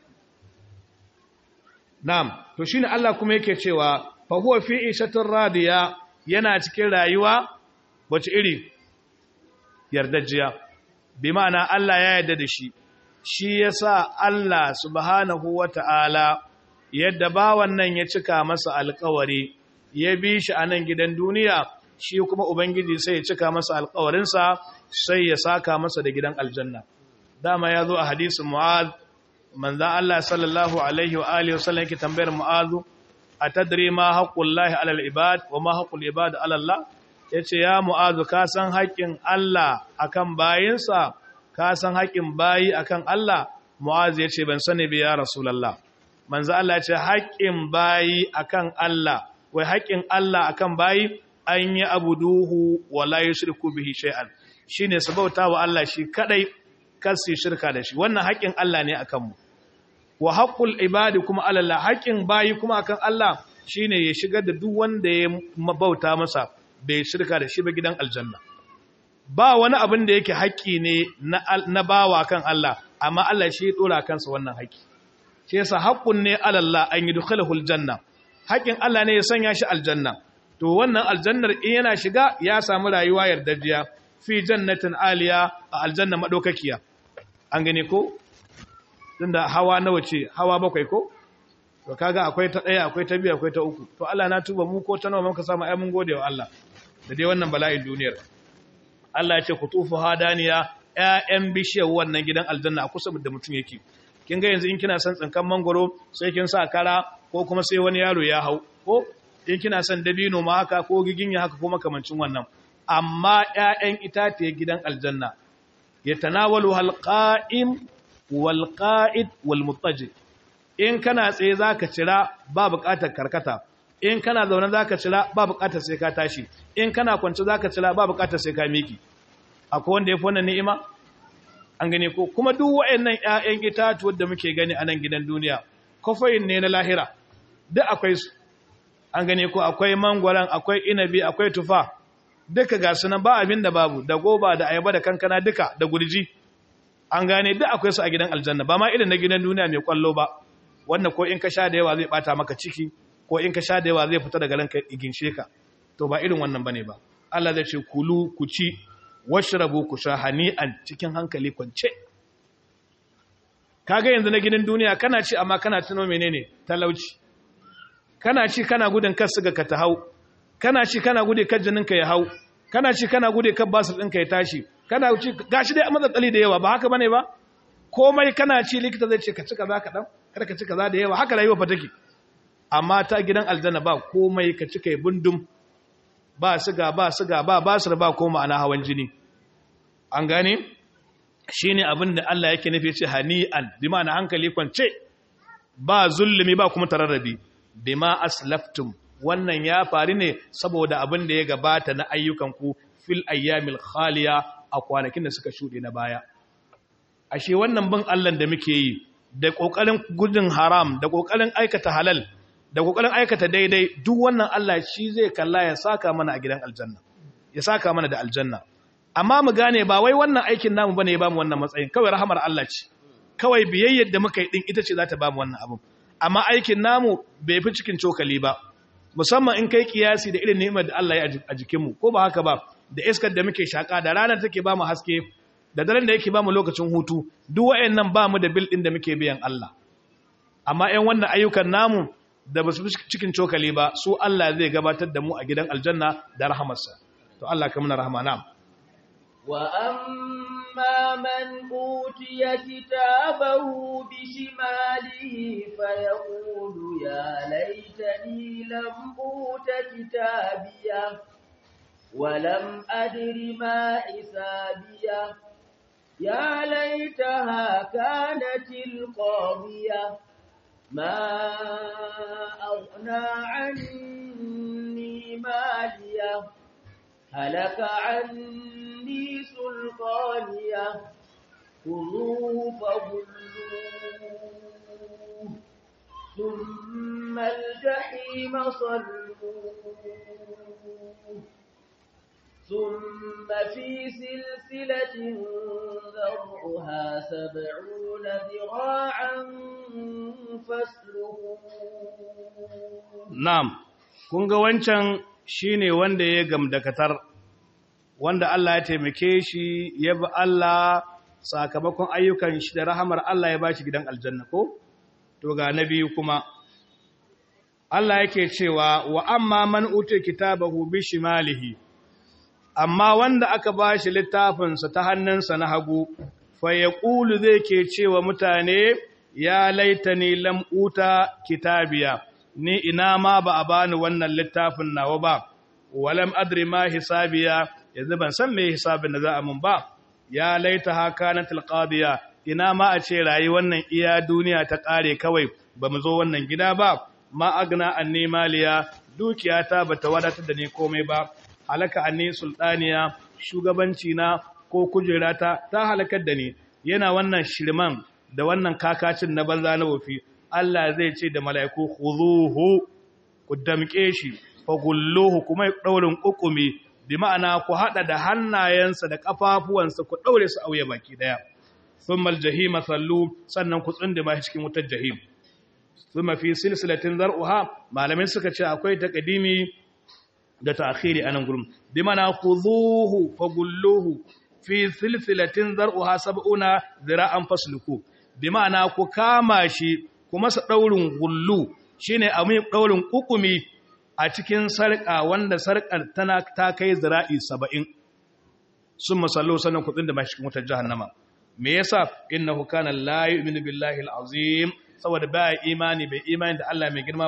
na'am to shine Allah kuma yake cewa fa huwa fi ishatir radiya yana cikin rayuwa wace iri yardajiya bi ma'ana Allah ya yarda da shi shi yasa Allah subhanahu wata'ala yadda bawan nan ya cika masa alƙawari ya bi shi a nan gidan duniya shi kuma Ubangiji sai ya cika masa alkawarinsa sai ya saka masa da gidan aljanna. Dama ya zo a hadisin Mu'az, manzan Allah sallallahu Alaihi wa Alihi wasallam yake tambayar Mu'azu, a tadri ma haƙƙun lahi alal ibad wa ma haƙƙun ibad alallah? Ya ce, Ya Mu'azu, ka san haƙƙin Allah a kan bayinsa, ka san haƙƙin bayi a kan Allah? Mu'azu ya ce, Ban sani bi ya Rasulallah. Manzan Allah ya ce, Haƙƙin bayi a kan Allah, wai haƙƙin Allah a kan bayi, an yi abu duhu wala yi shirku bihi shay'an shine su bauta wa Allah shi kadai kar su shirka da shi wannan haƙin Allah ne akan mu wa haqqul ibadi kuma Allah haƙin bayi kuma akan Allah shine ya shigar da duk wanda ya bauta masa bai shirka da shi ba gidan aljanna ba wani abin da yake haƙi ne na bawa kan Allah amma Allah shi ya dora kansa wannan haƙi shi yasa haqqun ne alallah an yudkhilahu aljanna haƙin Allah ne ya sanya shi aljanna to wannan aljannar in yana shiga ya samu rayuwa yardajiya fi jannatin aliya a aljanna madaukakiya an gane ko tunda hawa nawa ce hawa bakwai ko to kaga akwai ta daya akwai ta biyu akwai ta uku to Allah na tuba mu ko ta nawa muka samu ai mun gode wa Allah da dai wannan bala'in duniyar Allah ya ce kutufu hadaniya ƴaƴan bishiyar wannan gidan aljanna a kusa da mutum yake kin ga yanzu in kina son tsinkan mangoro sai kin sa kara ko kuma sai wani yaro ya hau ko in kina son dabino ma haka ko giginya haka ko makamancin wannan amma ƴaƴan itatiye gidan aljanna yatanawalu halqa'im wal qa'id wal muttaji in kana tsaye zaka cira ba buƙatar karkata in kana zaune zaka cira ba buƙatar sai ka tashi in kana kwance zaka cira ba buƙatar sai ka miki akwai wanda yafi wannan ni'ima an gane ko kuma duk waɗannan ƴaƴan itatuwar da muke gani a nan gidan duniya kofayin ne na lahira duk akwai su an gane ko akwai mangwaran akwai inabi akwai tufa duka ga sunan ba abin da babu da goba da ayaba da kankana duka da gurji an gane duk akwai su a gidan aljanna ba ma irin na gidan duniya mai kwallo ba wannan ko in ka sha da yawa zai bata maka ciki ko in ka sha da yawa zai fita daga ranka iginshe ka to ba irin wannan bane ba Allah zai ce kulu ku ci washrabu ku sha hani'an cikin hankali kwance kaga yanzu na gidan duniya kana ci amma kana tuno menene talauci kana ci kana gudun kar suga ka ta hau kana ci kana gude kar jininka ya hau kana ci kana gude kar basir ɗinka ya tashi kana ci gashi dai matsatsali da yawa ba haka bane ba komai kana ci likita zai ce ka ci kaza kaɗan kada ka ci kaza da yawa haka rayuwa fa take amma ta gidan aljanna ba komai ka ci kai bundum ba siga ba siga ba basir ba ko ma'ana hawan jini an gane shine abin da Allah yake nufi ce hani'an bi ma'ana hankali kwance ba zulumi ba kuma tararrabi bima aslaftum wannan ya faru ne saboda abin da ya gabata na ayyukanku fil ayyamil khaliya a kwanakin da suka shuɗe na baya ashe wannan bin Allah da muke yi da kokarin gudun haram da kokarin aikata halal da kokarin aikata daidai duk wannan Allah shi zai kalla ya saka mana a gidan aljanna ya saka mana da aljanna amma mu gane ba wai wannan aikin namu bane ya bamu wannan matsayin kawai rahamar Allah ce kawai biyayyar da muka yi din ita ce za ta bamu wannan abin amma aikin namu bai fi cikin cokali ba musamman in kai kiyasi da irin ni'imar da Allah ya a jikinmu ko ba haka ba da iskar da muke shaka da ranar take bamu haske da daren da yake bamu lokacin hutu duk wayannan bamu da bil din da muke biyan Allah amma ƴan wannan ayyukan namu da basu fi cikin cokali ba su Allah zai gabatar da mu a gidan aljanna da rahamarsa to Allah ka muna rahama na'am وأما من أوتي كتابه بشماله فيقول يا ليتني لم أوت كتابيه ولم أدر ما حسابيه يا ليتها كانت القاضية ما أغنى عني ماليه هلك عني سلطانيه خذوه فغلوه ثم الجحيم صلوه ثم في سلسلة ذرعها سبعون ذراعا فاسلكوه na'am kun ga wancan shine wanda ya gamdakatar wanda Allah ya taimake shi ya bi Allah sakamakon ayyukan shi da rahamar Allah ya bashi gidan aljanna ko to ga na biyu kuma Allah yake cewa wa amma man uti kitabahu bi shimalihi amma wanda aka bashi littafinsa ta hannunsa na hagu fa yaqulu zai ke cewa mutane ya laitani lam uta kitabiya ni ina ma ba a bani wannan littafin nawa ba walam adri ma hisabiya yanzu ban san me hisabin da za a mun ba ya laita haka na tilqadiya ina ma a ce rayi wannan iya duniya ta kare kawai ba mu zo wannan gida ba ma agna anni maliya dukiyata bata wadatar da ni komai ba halaka anni sultaniya shugabanci na ko kujerata ta halakar da ni yana wannan shirman da wannan kakacin na banza na wofi Allah zai ce da mala'iku khuzuhu ku damke shi fa gulluhu kuma daurin kukumi bi ma'ana ku hada da hannayensa da kafafuwansa ku daure su auye baki daya thumma aljahima sallu sannan ku tsunduma shi cikin wutar jahim thumma fi silsilatin zar'uha malamin suka ce akwai taqdimi da ta'khiri anan gurum bi ma'ana khuzuhu fa gulluhu fi silsilatin zar'uha sab'una zira'an fasluku bi ma'ana ku kama shi ku masa ɗaurin gullu shi ne a mai ɗaurin ƙuƙumi a cikin sarƙa wanda sarƙar tana ta kai zira'i saba'in sun masallo sannan kuɗin da mashi cikin wutar jahannama me yasa inna hukana la yu'minu billahi al'azim saboda ba imani bai imani da Allah mai girma ba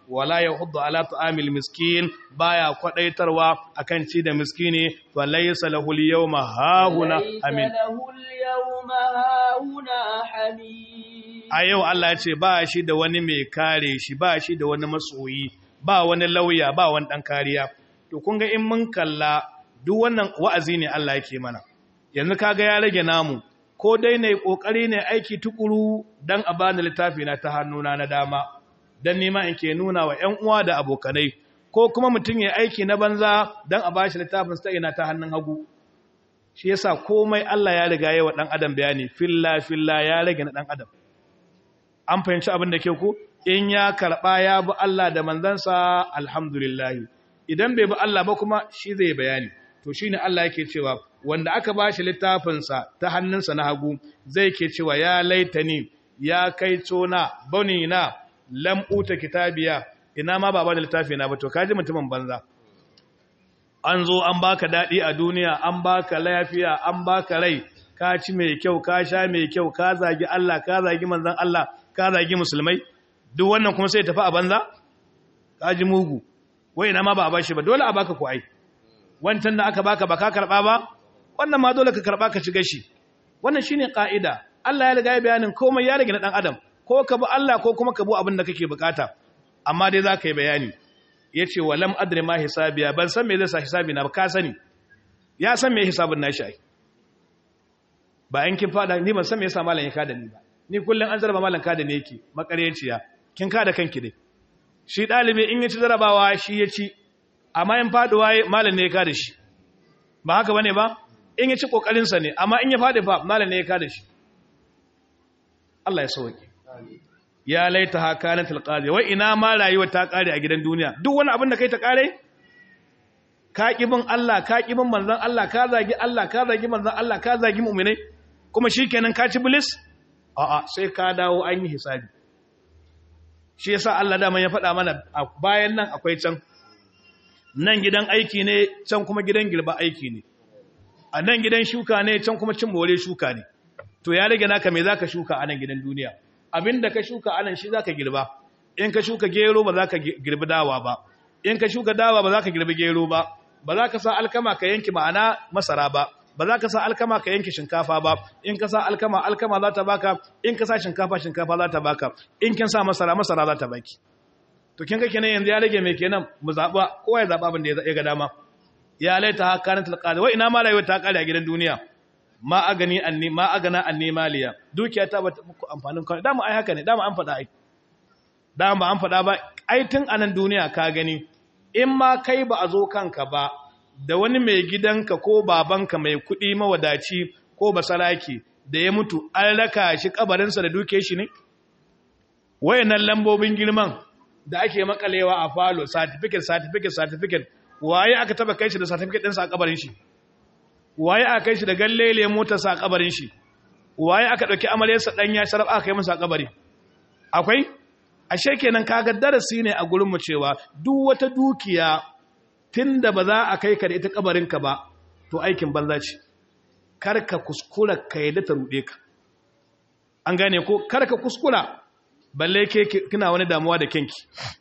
wala yahuddu ala ta'amil miskin baya kwadaitarwa akan ci da miskini fa laysa lahu al-yawma hahuna amin له اليوم هاهنا حميم a yau Allah ya ce ba shi da wani mai kare shi ba shi da wani masoyi ba wani lauya ba wani dan kariya to kun ga in mun kalla duk wannan wa'azi ne Allah yake mana yanzu kaga ya rage namu ko dai ne kokari ne aiki tukuru dan a bani littafi na ta hannuna na dama dan nima in ke nuna wa ƴan uwa da abokanai ko kuma mutum ya aiki na banza dan a bashi littafin sa ina ta hannun hagu shi yasa komai Allah ya riga yawa dan adam bayani filla filla ya rage na dan adam an fahimci abin da ke ku in ya karɓa ya bi Allah da manzansa alhamdulillah idan bai bi Allah ba kuma shi zai bayani to shine Allah yake cewa wanda aka ba shi littafinsa ta hannunsa na hagu zai ke cewa ya laitani ya kai tona bani na lam uta kitabiya ina ma ba ba da littafi na ba to kaji mutumin banza an zo an baka daɗi a duniya an baka lafiya an baka rai ka ci mai kyau ka sha mai kyau ka zagi Allah ka zagi manzon Allah ka zagi musulmai duk wannan kuma sai tafi a banza ka ji mugu wai ina ma ba a bashi ba dole a baka ku ai wancan da aka baka ba ka karba ba wannan ma dole ka karba ka ci gashi wannan shine ka'ida Allah ya riga ya bayanin komai ya rage na dan adam ko ka bi Allah ko kuma ka bi abin da kake bukata amma dai za ka yi bayani yace walam adri ma hisabiya ban san me zai sa hisabi na ba ka sani ya san me hisabin nashi ai ba an kin fada ni ban san me yasa malam ya kada ni ba ni kullun an zarba malam kada ne yake makaryaciya kin kada kanki dai shi dalibi in ya ci zarabawa shi ya ci amma in faduwa malam ne ya kada shi ba haka bane ba in ya ci kokarin sa ne amma in ya fadi fa malam ne ya kada shi Allah ya sauke ya laita hakanat alqadi wai ina ma rayuwa ta kare a gidan duniya duk wani abin da kai ta kare ka kibin Allah ka kibin manzon Allah ka zagi Allah ka zagi manzon Allah ka zagi mu'minai kuma shikenan ka ci bilis a'a sai ka dawo an yi hisabi shi yasa Allah da ya faɗa mana bayan nan akwai can nan gidan aiki ne can kuma gidan girba aiki ne a nan gidan shuka ne can kuma cin more shuka ne to ya rage naka me zaka shuka a nan gidan duniya abinda ka shuka a nan shi zaka girba in ka shuka gero ba zaka girbi dawa ba in ka shuka dawa ba zaka girbi gero ba ba za ka sa alkama ka yanki ma'ana masara ba ba za ka sa alkama ka yanki shinkafa ba in ka sa alkama alkama za ta baka in ka sa shinkafa shinkafa za ta baka in kin sa masara masara za ta baki to kin ga kenan yanzu ya rage me kenan mu zaba kowa ya zaba abin da ya ga dama ya laita hakanat alqadi wa ina ma rayuwa ta kare a gidan duniya ma agani anni ma agana anni maliya dukiya ta bata muku amfanin kawai dama ai haka ne dama an faɗa ai dama an faɗa ba ai tun anan duniya ka gani in ma kai ba a zo kanka ba da wani mai gidanka ko babanka mai kuɗi mawadaci ko basaraki da ya mutu an raka shi kabarinsa da duke shi ne wayannan lambobin girman da ake makalewa a falo certificate certificate certificate waye aka taba kai shi da certificate ɗinsa a kabarin shi waye aka kai shi da gallele motarsa a kabarin shi waye aka ɗauki amaryarsa ɗanya sharaf aka kai masa a kabari akwai ashe kenan kaga darasi ne a gurinmu cewa duk wata dukiya tunda ba za a kai ka da ita kabarinka ba to aikin banza ce karka kuskura ka yadda ta rude ka an gane ko karka kuskura balle ke kina wani damuwa da kenki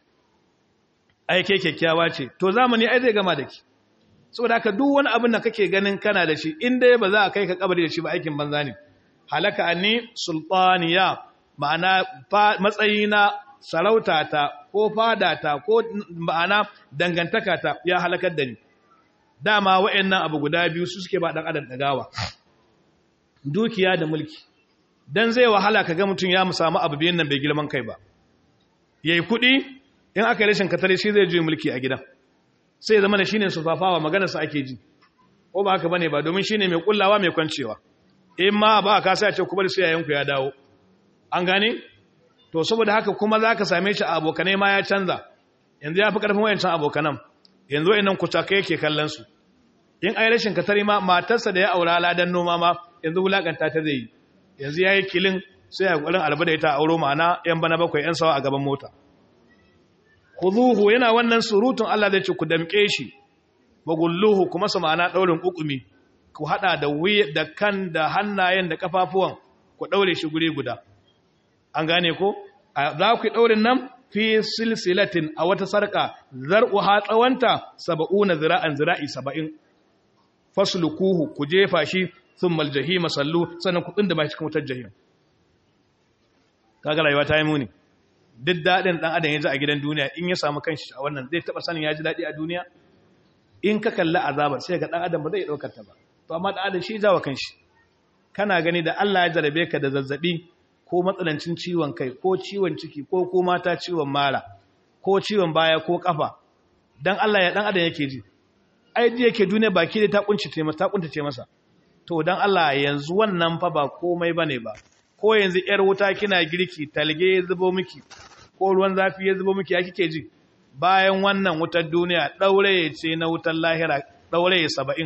ai ke kyakkyawa ce to zamani ai zai gama da ki saboda haka duk wani abin da kake ganin kana da shi in dai ba za a kai ka kabari da shi ba aikin banza ne halaka anni sultaniya ma'ana matsayina sarautata ko fadata ko ma'ana dangantakata ya halakar da ni dama wa'annan abu guda biyu su suke ba dan adam dagawa dukiya da mulki dan zai wahala kaga mutum ya samu abu biyan nan bai girman kai ba yayi kudi in aka rashin katare shi zai juye mulki a gidan sai zama da shine sufafawa maganar sa ake ji ko ba haka bane ba domin shine mai kullawa mai kwancewa in ma ba ka sai a ce ku bari sai yayanku ya dawo an gane to saboda haka kuma za ka same shi a abokanai ma ya canza yanzu ya fi ƙarfin wayancan abokanan yanzu wayannan kucakai yake kallon su in ai rashin katari ma matarsa da ya aura ladan noma ma yanzu wulakanta ta zai yi yanzu ya yi kilin sai ya ƙwarin alba da ita auro ma'ana yan bana bakwai yan sawa a gaban mota kuzuhu yana wannan surutun Allah zai ce ku damƙe shi bagulluhu kuma su ma'ana ɗaurin ƙuƙumi ku haɗa da wuya da kan da hannayen da ƙafafuwan ku ɗaure shi guri guda an gane ko za ku yi ɗaurin nan fi silsilatin a wata sarka zar'uha tsawanta saba'una zira'an zira'i saba'in faslukuhu ku jefa shi thumma aljahima sallu sannan ku tsinda ba cikin wutar jahim kaga rayuwa ta yi muni duk dadin dan adam ya ji a gidan duniya in ya samu kanshi a wannan zai taba sanin ya ji dadi a duniya in ka kalli azabar sai ga dan adam ba zai daukar ta ba to amma dan adam shi jawa kanshi kana gani da Allah ya jarabe ka da zazzabi ko matsalancin ciwon kai ko ciwon ciki ko ko mata ciwon mara ko ciwon baya ko kafa dan Allah ya dan adam yake ji ai ji yake duniya baki da ta kunce masa ta kuntace masa to dan Allah yanzu wannan fa ba komai bane ba ko yanzu yar wuta kina girki talge ya zubo miki ko ruwan zafi ya zubo miki ya kike ji bayan wannan wutar duniya daure ce na wutar lahira daure 70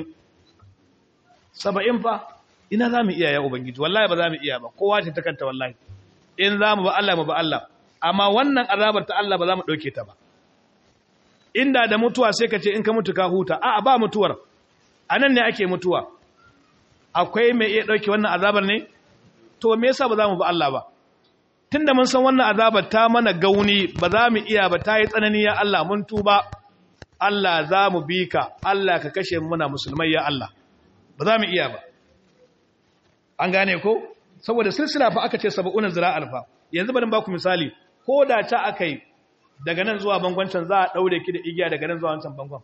70 fa ina za mu iya ya ubangiji wallahi ba za mu iya ba kowa ce ta kanta wallahi in za mu ba Allah mu ba Allah amma wannan azabar ta Allah ba za mu ɗauke ta ba inda da mutuwa sai ka ce in ka mutu ka huta a ba mutuwar a nan ne ake mutuwa akwai mai iya ɗauke wannan azabar ne to me yasa ba za mu ba Allah ba tunda mun san wannan azabar ta mana gauni ba za mu iya ba ta yi tsanani ya Allah mun tuba Allah za mu bi ka Allah ka kashe muna musulmai ya Allah ba za mu iya ba an gane ko saboda silsila fa aka ce saba'una zira'ar fa yanzu bari ba ku misali ko da ta akai daga nan zuwa bangon can za a daure ki da igiya daga nan zuwa wancan bangon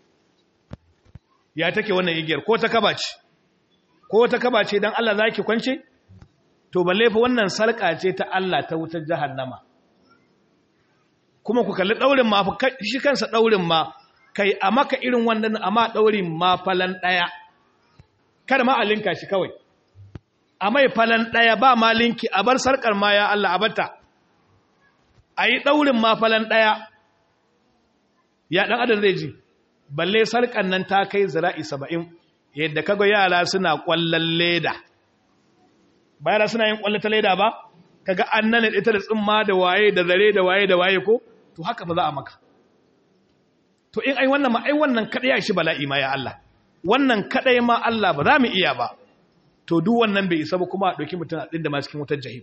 ya take wannan igiyar ko ta kaba ce ko ta kaba ce dan Allah zaki kwance to balle fa wannan sarka ce ta Allah ta wutar jahannama kuma ku kalli daurin ma fa shi kansa daurin ma kai a maka irin wannan amma daurin ma falan daya kada ma a linka shi kawai a mai falan ɗaya ba malinki a bar sarƙar ma ya Allah a bata a yi ɗaurin ma falan ɗaya ya ɗan adar zai ji balle sarƙar nan ta kai zira'i saba'in yadda kaga yara suna ƙwallon leda ba yara suna yin ƙwallo ta leda ba kaga an nan ita da tsimma da waye da zare da waye da waye ko to haka ba za a maka to in ai wannan ma ai wannan kaɗai ya shi bala'i ma ya Allah wannan kaɗai ma Allah ba za mu iya ba to duk wannan bai isa ba kuma a ɗauki mutum a ɗin da ma cikin wutar jahim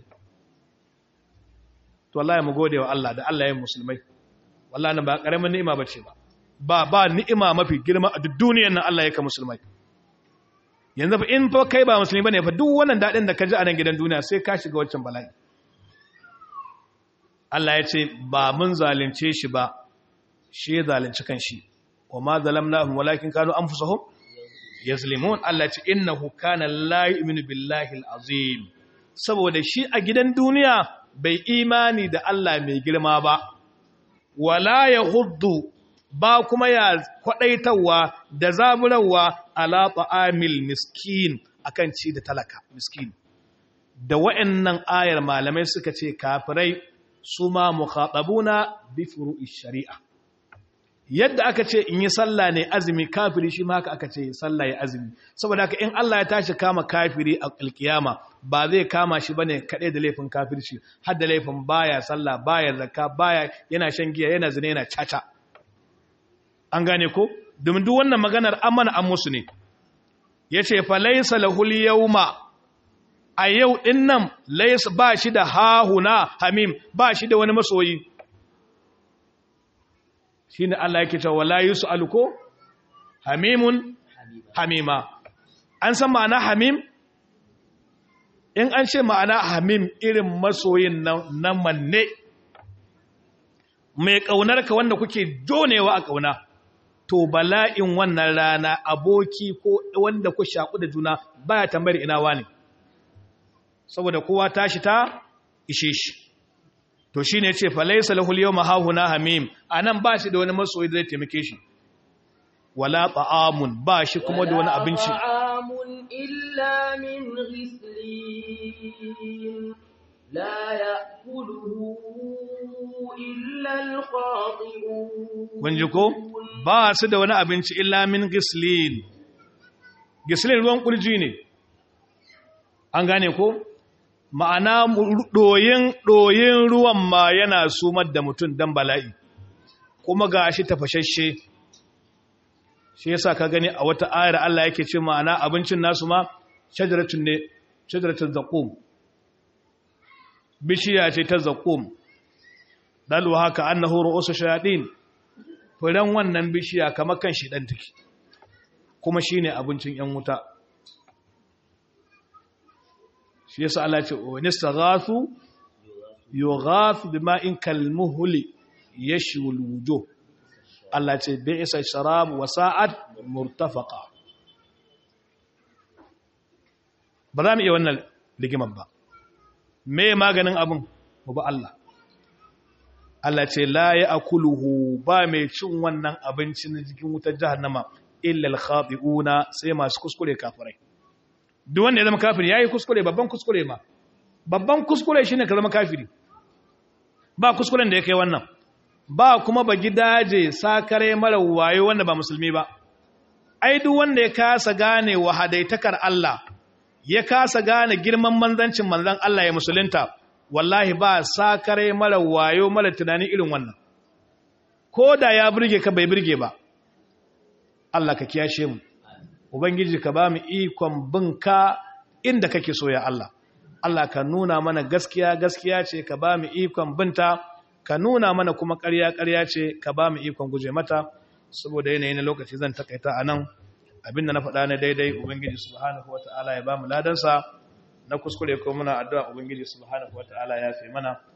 to wallahi mu gode wa Allah da Allah ya yi musulmai wallahi nan ba ƙaramin ni'ima ba ce ba ba ba ni'ima mafi girma a duk duniyar nan Allah ya ka musulmai yanzu fa in fa kai ba musulmi bane fa duk wannan daɗin da ka ji a nan gidan duniya sai ka shiga waccan bala'i Allah ya ce ba mun zalunce shi ba shi ya zalunci kan shi wa ma zalamnahum walakin kanu anfusahum yazlimun Allah ce innahu kana la yu'minu billahi azim saboda shi a gidan duniya bai imani da Allah mai girma ba wala yahuddu ba kuma ya kwadaitawa da zaburawa ala ta'amil miskin akan ci da talaka miskin da wa'annan ayar malamai suka ce kafirai su ma mukhatabuna bi furu'i shari'a yadda aka ce in yi sallah ne azumi kafiri shi ma haka aka ce sallah ya azumi saboda haka in Allah ya tashi kama kafiri a alkiyama ba zai kama shi bane kadai da laifin kafirci har da laifin baya sallah baya zakka baya yana shan giya yana zina yana caca an gane ko domin duk wannan maganar amana an musu ne yace fa laysa lahul yawma a yau din nan laysa ba shi da hahuna hamim ba shi da wani masoyi shi ne Allah yake cewa la yus'alu ko hamimun hamima an san ma'ana hamim in an ce ma'ana hamim irin masoyin nan manne mai ƙaunarka wanda kuke jonewa a ƙauna to bala'in wannan rana aboki ko wanda ku shaƙu da juna baya tambayar ina wani saboda kowa tashi ta ishe shi to shi ne ce falaisa lahul yau mahahuna hamim a nan ba shi da wani masoyi da zai taimake shi wala ta'amun ba shi kuma da wani abinci ta'amun illa min ghislin la ya'kuluhu illa al-khati'un kun ji ko ba su da wani abinci illa min gislin gislin ruwan kurji ne an gane ko ma'ana ɗoyin ɗoyin ruwan ma yana sumar da mutum dan bala'i kuma ga shi tafashashe shi yasa ka gani a wata ayar Allah yake ce ma'ana abincin nasu ma shajaratun ne shajaratun zaqum bishiya ce ta zaqum dalwa haka annahu ru'usu shayatin furen wannan bishiya kamar kan shi dan take kuma shine abincin yan wuta shi yasa Allah ya ce wa nistaghathu yughathu bima'in kalmuhli yashwi alwujuh Allah ya ce bi'sa sharab wa sa'at murtafaqa ba za mu iya wannan ligiman ba me maganin abin mu ba Allah Allah ce la ya akuluhu ba mai cin wannan abinci na jikin wutar jahannama illa al-khati'una sai masu kuskure kafirai duk wanda ya zama kafiri yayi kuskure babban kuskure ma babban kuskure shine ka zama kafiri ba kuskuren da ya kai wannan ba kuma ba gidaje sakare mara wayo wanda ba musulmi ba ai duk wanda ya kasa gane wahadaitakar Allah ya kasa gane girman manzancin manzan Allah ya musulunta wallahi ba sakare mara wayo mara tunani irin wannan ko da ya burge ka bai burge ba Allah ka kiyashe mu ubangiji ka ba mu ikon binka inda kake so ya Allah Allah ka nuna mana gaskiya gaskiya ce ka ba mu ikon binta ka nuna mana kuma ƙarya ƙarya ce ka ba mu ikon guje mata saboda yanayi na lokaci zan takaita a nan abinda na faɗa na daidai ubangiji subhanahu wata'ala ya ba mu ladansa na kuskure ko muna addu'a ubangiji subhanahu wata'ala ya fi mana